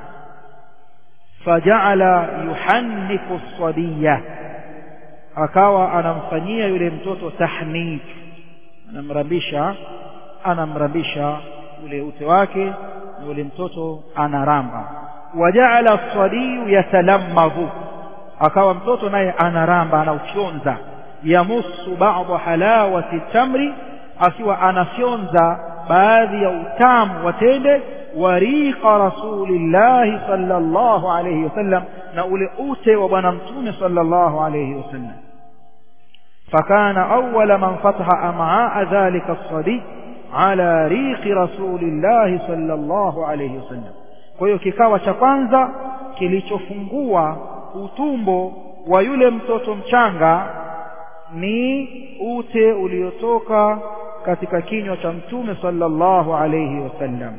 fajaala yuhanniku sadiya akawa anamfanyia yule mtoto tahnik anamrambisha anamrambisha ule ute wake na yule mtoto anaramba wajaala sadiyu yatalammadhu akawa mtoto naye anaramba anaufyonza yamusu ba'dha halawati tamri akiwa anafyonza baadhi ya utamu wa tende wariqa rasulillahi sallallahu alayhi wasallam na ule ute wa bwana mtume sallallahu alayhi wasallam فكان أول من فتح أمعاء ذلك الصدي على ريق رسول الله صلى الله عليه وسلم kwa hiyo kikawa cha kwanza kilichofungua utumbo wa yule mtoto mchanga ni ute uliotoka katika kinywa cha mtume sallallahu alayhi wasallam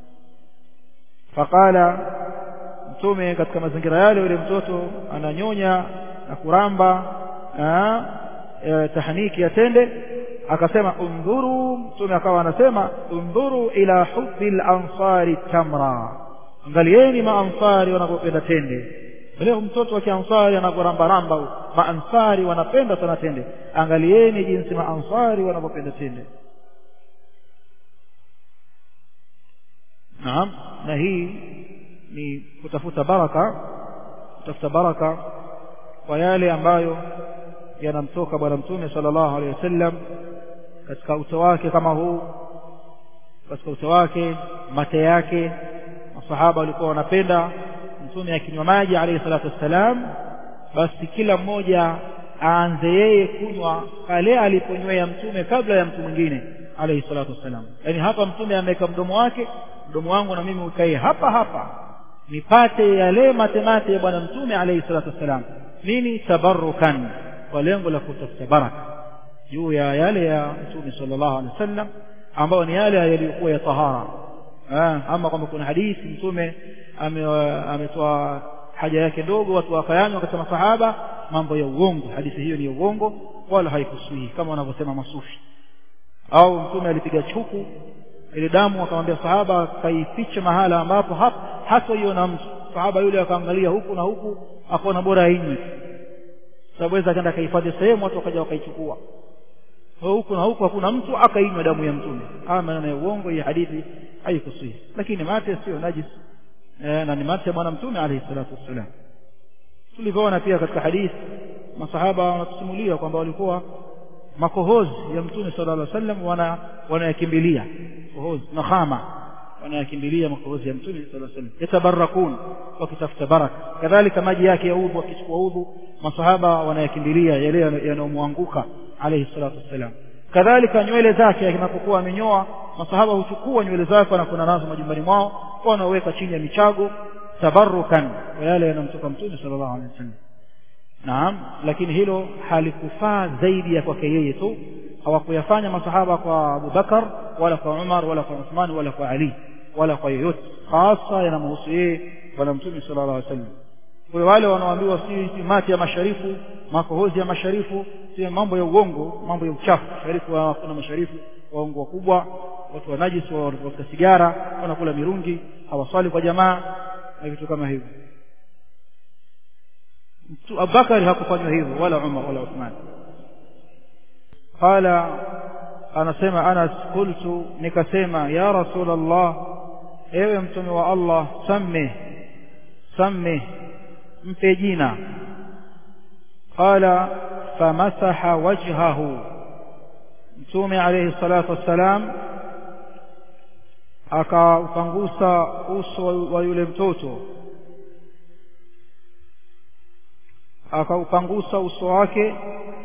faqala mtume katika mazingira yale yule mtoto ananyonya na kuramba aa, e, tahniki ya tende akasema undhuru mtume akawa anasema undhuru ila hubbi al-ansari tamra angalieni maansari wanapopenda tende leo mtoto wa kiansari anaporambaramba maansari wanapenda sana tende angalieni jinsi maansari wanapopenda tende naam na hii ni kutafuta baraka kutafuta baraka kwa yale ambayo yanamtoka bwana mtume sallallahu alaihi wasallam katika uto wake kama huu katika uto wake mate yake masahaba walikuwa wanapenda mtume akinywa maji alayhi salatu wassalam basi kila mmoja aanze yeye kunywa pale aliponywea mtume kabla ya mtu mwingine alayhi salatu wassalam yani hapa mtume ameweka mdomo wake mdomo wangu na mimi ukae hapa hapa nipate yale matemate ya bwana mtume alayhi salatu wassalam nini tabarrukan kwa lengo la kutafuta baraka juu ya yale ya mtume sallallahu alaihi wasallam ambayo ni yale yaliyokuwa ya tahara ama kwamba kuna hadithi mtume ametoa haja yake ndogo watu wakayanywa katika masahaba mambo ya uongo hadithi hiyo ni ya uongo wala haikusui kama wanavyosema masufi au mtume alipiga chuku ile damu akamwambia sahaba kaifiche mahala ambapo hatoiona mtu sahaba yule akaangalia huku na huku akaona bora ainywe sababu weza akaenda akahifadhi sehemu watu wakaja wakaichukua huku na huku hakuna mtu akainywa damu ya mtume haya maneno ya uongo hii hadithi haikusui lakini mate sio najis e, na ni mate ya bwana mtume alayhi salatu wassalam tulivyoona pia katika hadithi masahaba wanatusimulia kwamba walikuwa makohozi ya mtume sallallahu alaihi wasallam wana wanayakimbilia kohozi na khama wanayakimbilia makohozi ya mtume sallallahu alaihi wasallam yatabarakun wakitafuta baraka kadhalika maji yake ya udhu wakichukua udhu masahaba wanayakimbilia yale yanayomwanguka alayhi salatu wassalam kadhalika nywele zake anapokuwa amenyoa masahaba huchukua nywele zake wanakwenda nazo majumbani mwao wanaweka chini ya michago tabarukan kwa yale yanamtoka mtume sallallahu alaihi wasallam naam lakini hilo halikufaa zaidi ya kwake yeye tu hawakuyafanya masahaba kwa Abu Bakar wala kwa Umar wala kwa Uthman wala kwa Ali wala kwa yoyote hasa yanamhusu yeye bwana mtume sallallahu alaihi wasallam kwa wale wanaoambiwa si mati ya masharifu makohozi ya masharifu si mambo ya uongo mambo ya uchafu sharifu kuna masharifu waongo wakubwa watu wa najis wavuta sigara wanakula mirungi hawaswali kwa jamaa na vitu kama hivyo abubakari hakufanywa hivyo wala umar wala uthman qala anasema anas qultu nikasema ya rasul allah ewe mtume wa allah sammih sammih mpe jina qala famasaha wajhahu mtume alayhi salatu wassalam akaupangusa uso wa yule mtoto akaupangusa uso wake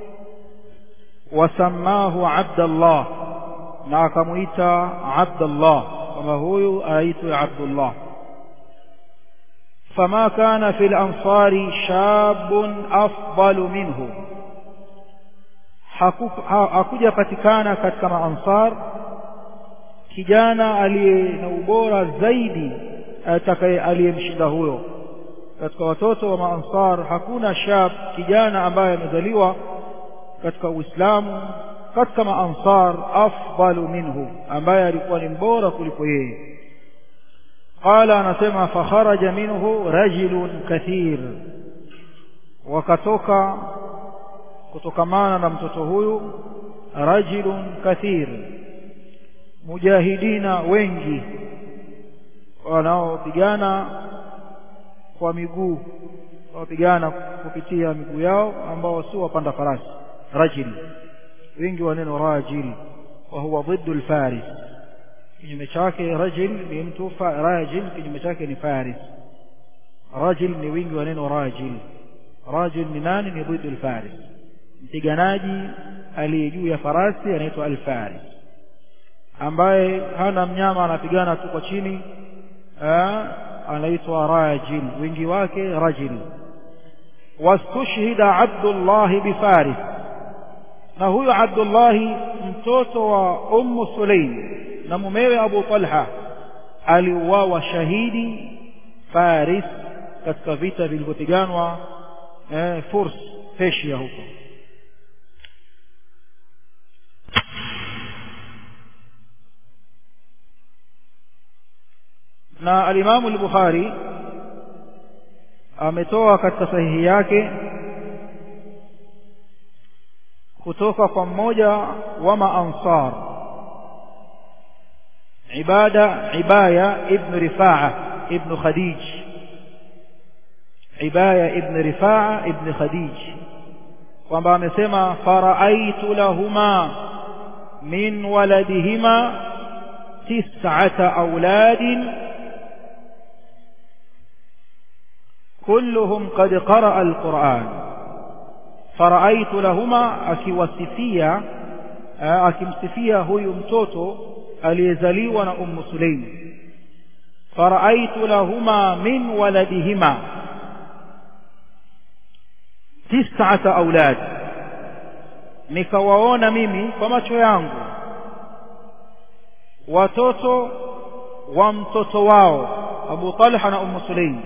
wasamahu abdallah na akamuita abdallah kwamba huyu aitwe abdullah فما كان في الأنصار شاب أفضل منه hakuja patikana katika maansar kijana aliye na ubora zaidi atakaye aliyemshinda huyo katika watoto wa maansar hakuna shab kijana ambaye amezaliwa katika uislamu katika maansar afdalu minhu ambaye alikuwa ni mbora kuliko yeye قال anasema fakharaja minhu rajulun kathir wakatoka kutokamana na mtoto huyu rajulun kathir mujahidina wengi wanaopigana kwa miguu wanaopigana kupitia miguu yao ambao si wapanda farasi rajil wingi wa neno rajil wa huwa ضد الفارس kinyume chake rajil ni mtu rajil kinyume chake ni faris rajil ni wingi wa neno rajil rajil ni nani ni ضد الفارس mpiganaji aliye juu ya farasi anaitwa alfaris ambaye hana mnyama anapigana tu kwa chini anaitwa rajil wingi wake rajil wastushhida abdullah bifaris na huyo abdullahi mtoto wa ummu sulaim na mumewe abu talha aliuawa shahidi faris katika vita vilivyopiganwa eh, furs Persia huko na alimamu al-Bukhari ametoa katika sahihi yake kutoka kwa mmoja wa maansar ibada ibaya ibn rifaa ibn khadij ibaya ibn rifaa ibn khadij kwamba amesema faraaitu lahuma min waladihima tis'ata auladin كلهم قد قرأ القرآن فرأيت لهما akiwasifia akimsifia huyu mtoto aliyezaliwa na ummu sulaim faraitu lahuma min waladihima tis'ata aulad nikawaona mimi kwa macho yangu watoto wa mtoto wao Abu Talha na Ummu Sulaim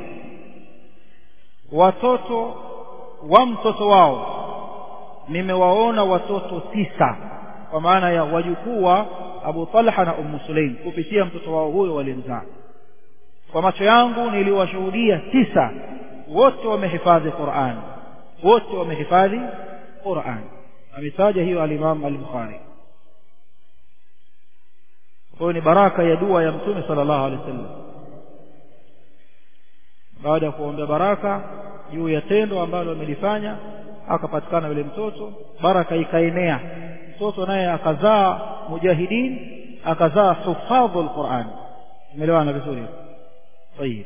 watoto wa mtoto wao nimewaona watoto tisa kwa maana ya wajukuu wa Abu Talha na Ummu Sulaim kupitia mtoto wao huyo walimzaa kwa macho yangu niliwashuhudia tisa wote wamehifadhi Qur'an wote wamehifadhi Qur'an ametaja hiyo al-Imam al-Bukhari kwa ni baraka ya dua ya Mtume sallallahu alaihi wasallam baada ya kuombea baraka juu ya tendo ambalo amelifanya akapatikana yule mtoto baraka ikaenea mtoto naye akazaa mujahidin akazaa hufadhu alquran umeelewana vizuri طيب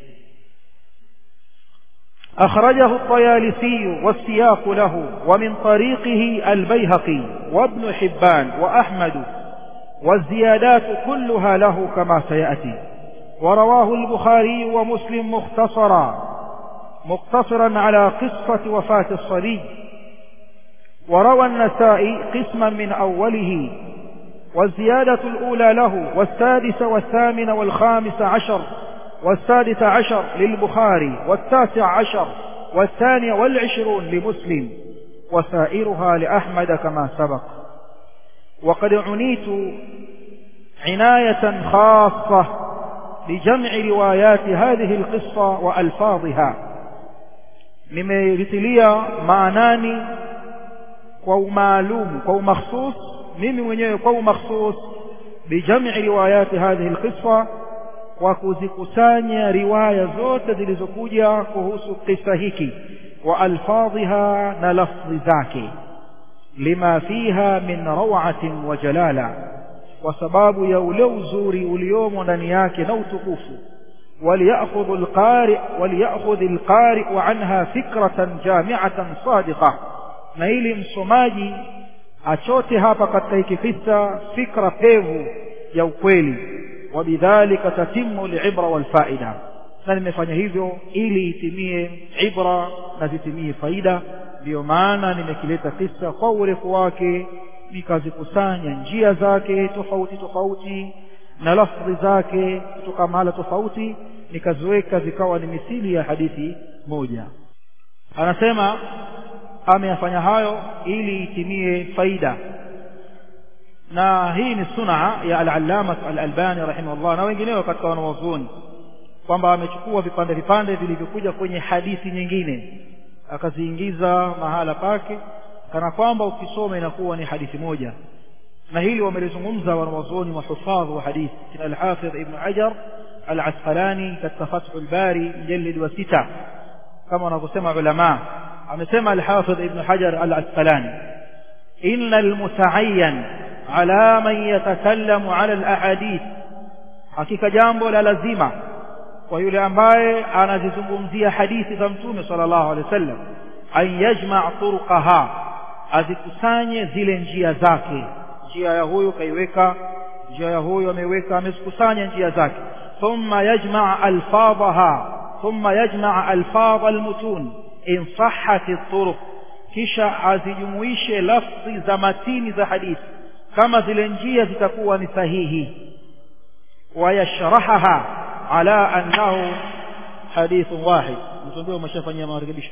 أخرجه الطيالسي والسياق له ومن طريقه البيهقي وابن حبان وأحمد والزيادات كلها له كما سيأتي ورواه البخاري ومسلم مختصرا مقتصرا على قصة وفاة الصبي وروى النسائي قسما من أوله والزيادة الأولى له والسادس والثامن والخامس عشر والسادس عشر للبخاري والتاسع عشر والثاني والعشرون لمسلم وسائرها لأحمد كما سبق وقد عنيت عناية خاصة لجمع روايات هذه القصة وألفاظها nimelitilia maanani kwa umaalumu kwa umakhsus mimi mwenyewe kwa umakhsus bijam'i riwayati hadhihi alqissa kwa kuzikusanya riwaya zote zilizokuja kuhusu kisa hiki wa alfadhiha na lafzi zake lima fiha min rawatin wa jalala kwa sababu ya ule uzuri uliomo ndani yake na utukufu وليأخذ القارئ وليأخذ القارئ عنها فكرة جامعة صادقة na ili msomaji achote hapa katika hiki kisa fikra pevu ya ukweli wabidhalika tatimu libra walfaida na nimefanya hivyo ili itimie ibra na zitimie faida ndiyo maana nimekileta kisa kwa urefu wake nikazikusanya njia zake tofauti tofauti na lafdhi zake kutoka mahala tofauti nikaziweka zikawa ni misili ya hadithi moja anasema ameyafanya hayo ili itimie faida na hii ni sunaa ya al-allama al-albani rahimahullah na wengineo katika wanawazuoni kwamba amechukua vipande vipande vilivyokuja kwenye hadithi nyingine akaziingiza mahala pake kana kwamba ukisoma inakuwa ni hadithi moja na hili wamelizungumza wanawazuoni mahufadhi wa hadithi kina al-hafidh ibn hajar al-asqalani katika fathul bari mjalid wa sita kama wanavyosema ulama amesema al-hafidh ibn hajar al-asqalani inna al-muta'ayyan ala man yatakallamu ala al-ahadith hakika jambo la lazima kwa yule ambaye anazizungumzia hadithi za mtume sallallahu alaihi wasallam an yajma' turqaha azikusanye zile njia zake njia ya huyu kaiweka njia ya huyu ameweka amezikusanya njia zake thumma yajma' alfadhaha thumma yajma' alfadh almutun in sahhat at-turuq kisha azijumuishe lafzi za matini za hadithi kama zile njia zitakuwa ni sahihi wayashrahaha ala annahu hadithun wahid mtuambie umeshafanyia marekebisho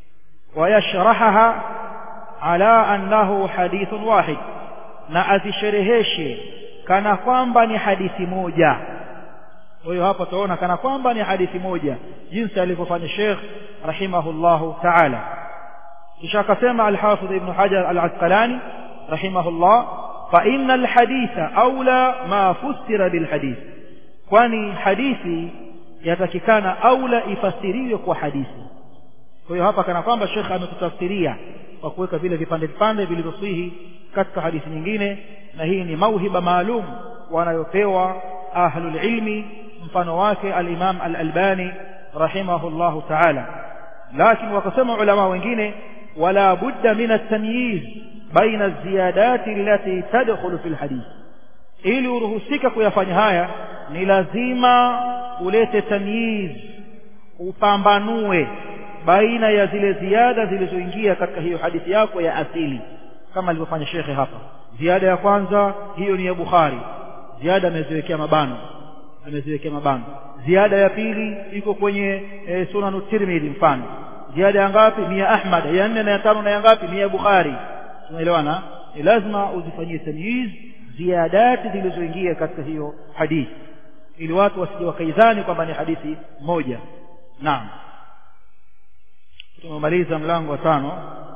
wayashrahaha ala annahu hadithun wahid na azishereheshe kana kwamba ni hadithi moja kwa hiyo hapa tunaona kana kwamba ni hadithi moja jinsi alivyofanya Sheikh rahimahullahu ta'ala kisha akasema al-Hafidh Ibn Hajar al-Asqalani rahimahullah fa inna al-haditha aula ma fustira bil hadith kwani hadithi yatakikana aula ifasiriwe kwa hadithi kwa hiyo hapa kana kwamba Sheikh ametutafsiria kwa kuweka vile vipande vipande vilivyosihi katika hadithi nyingine na hii ni mauhiba maalum wanayopewa ahlul ilmi mfano wake al-Imam al-Albani rahimahullahu ta'ala lakini wakasema ulama wengine wala budda min at-tamyiz baina az-ziyadat allati tadkhulu fi al-hadith ili uruhusika kuyafanya haya ni lazima ulete tamyiz upambanue baina ya zile ziada zilizoingia katika hiyo hadithi yako ya asili kama alivyofanya shekhe hapa ziada ya kwanza hiyo ni ya Bukhari ziada ameziwekea mabano ameziwekea mabano ziada ya pili iko kwenye e, sunan tirmidhi mfano ziada ya ngapi ni ya Ahmad ya nne na ya tano na ya ngapi ni ya Bukhari tunaelewana ni lazima uzifanyie tamyiz ziadati zilizoingia katika hiyo hadithi ili watu wasije wakaidhani kwamba ni hadithi moja naam tumemaliza mlango wa tano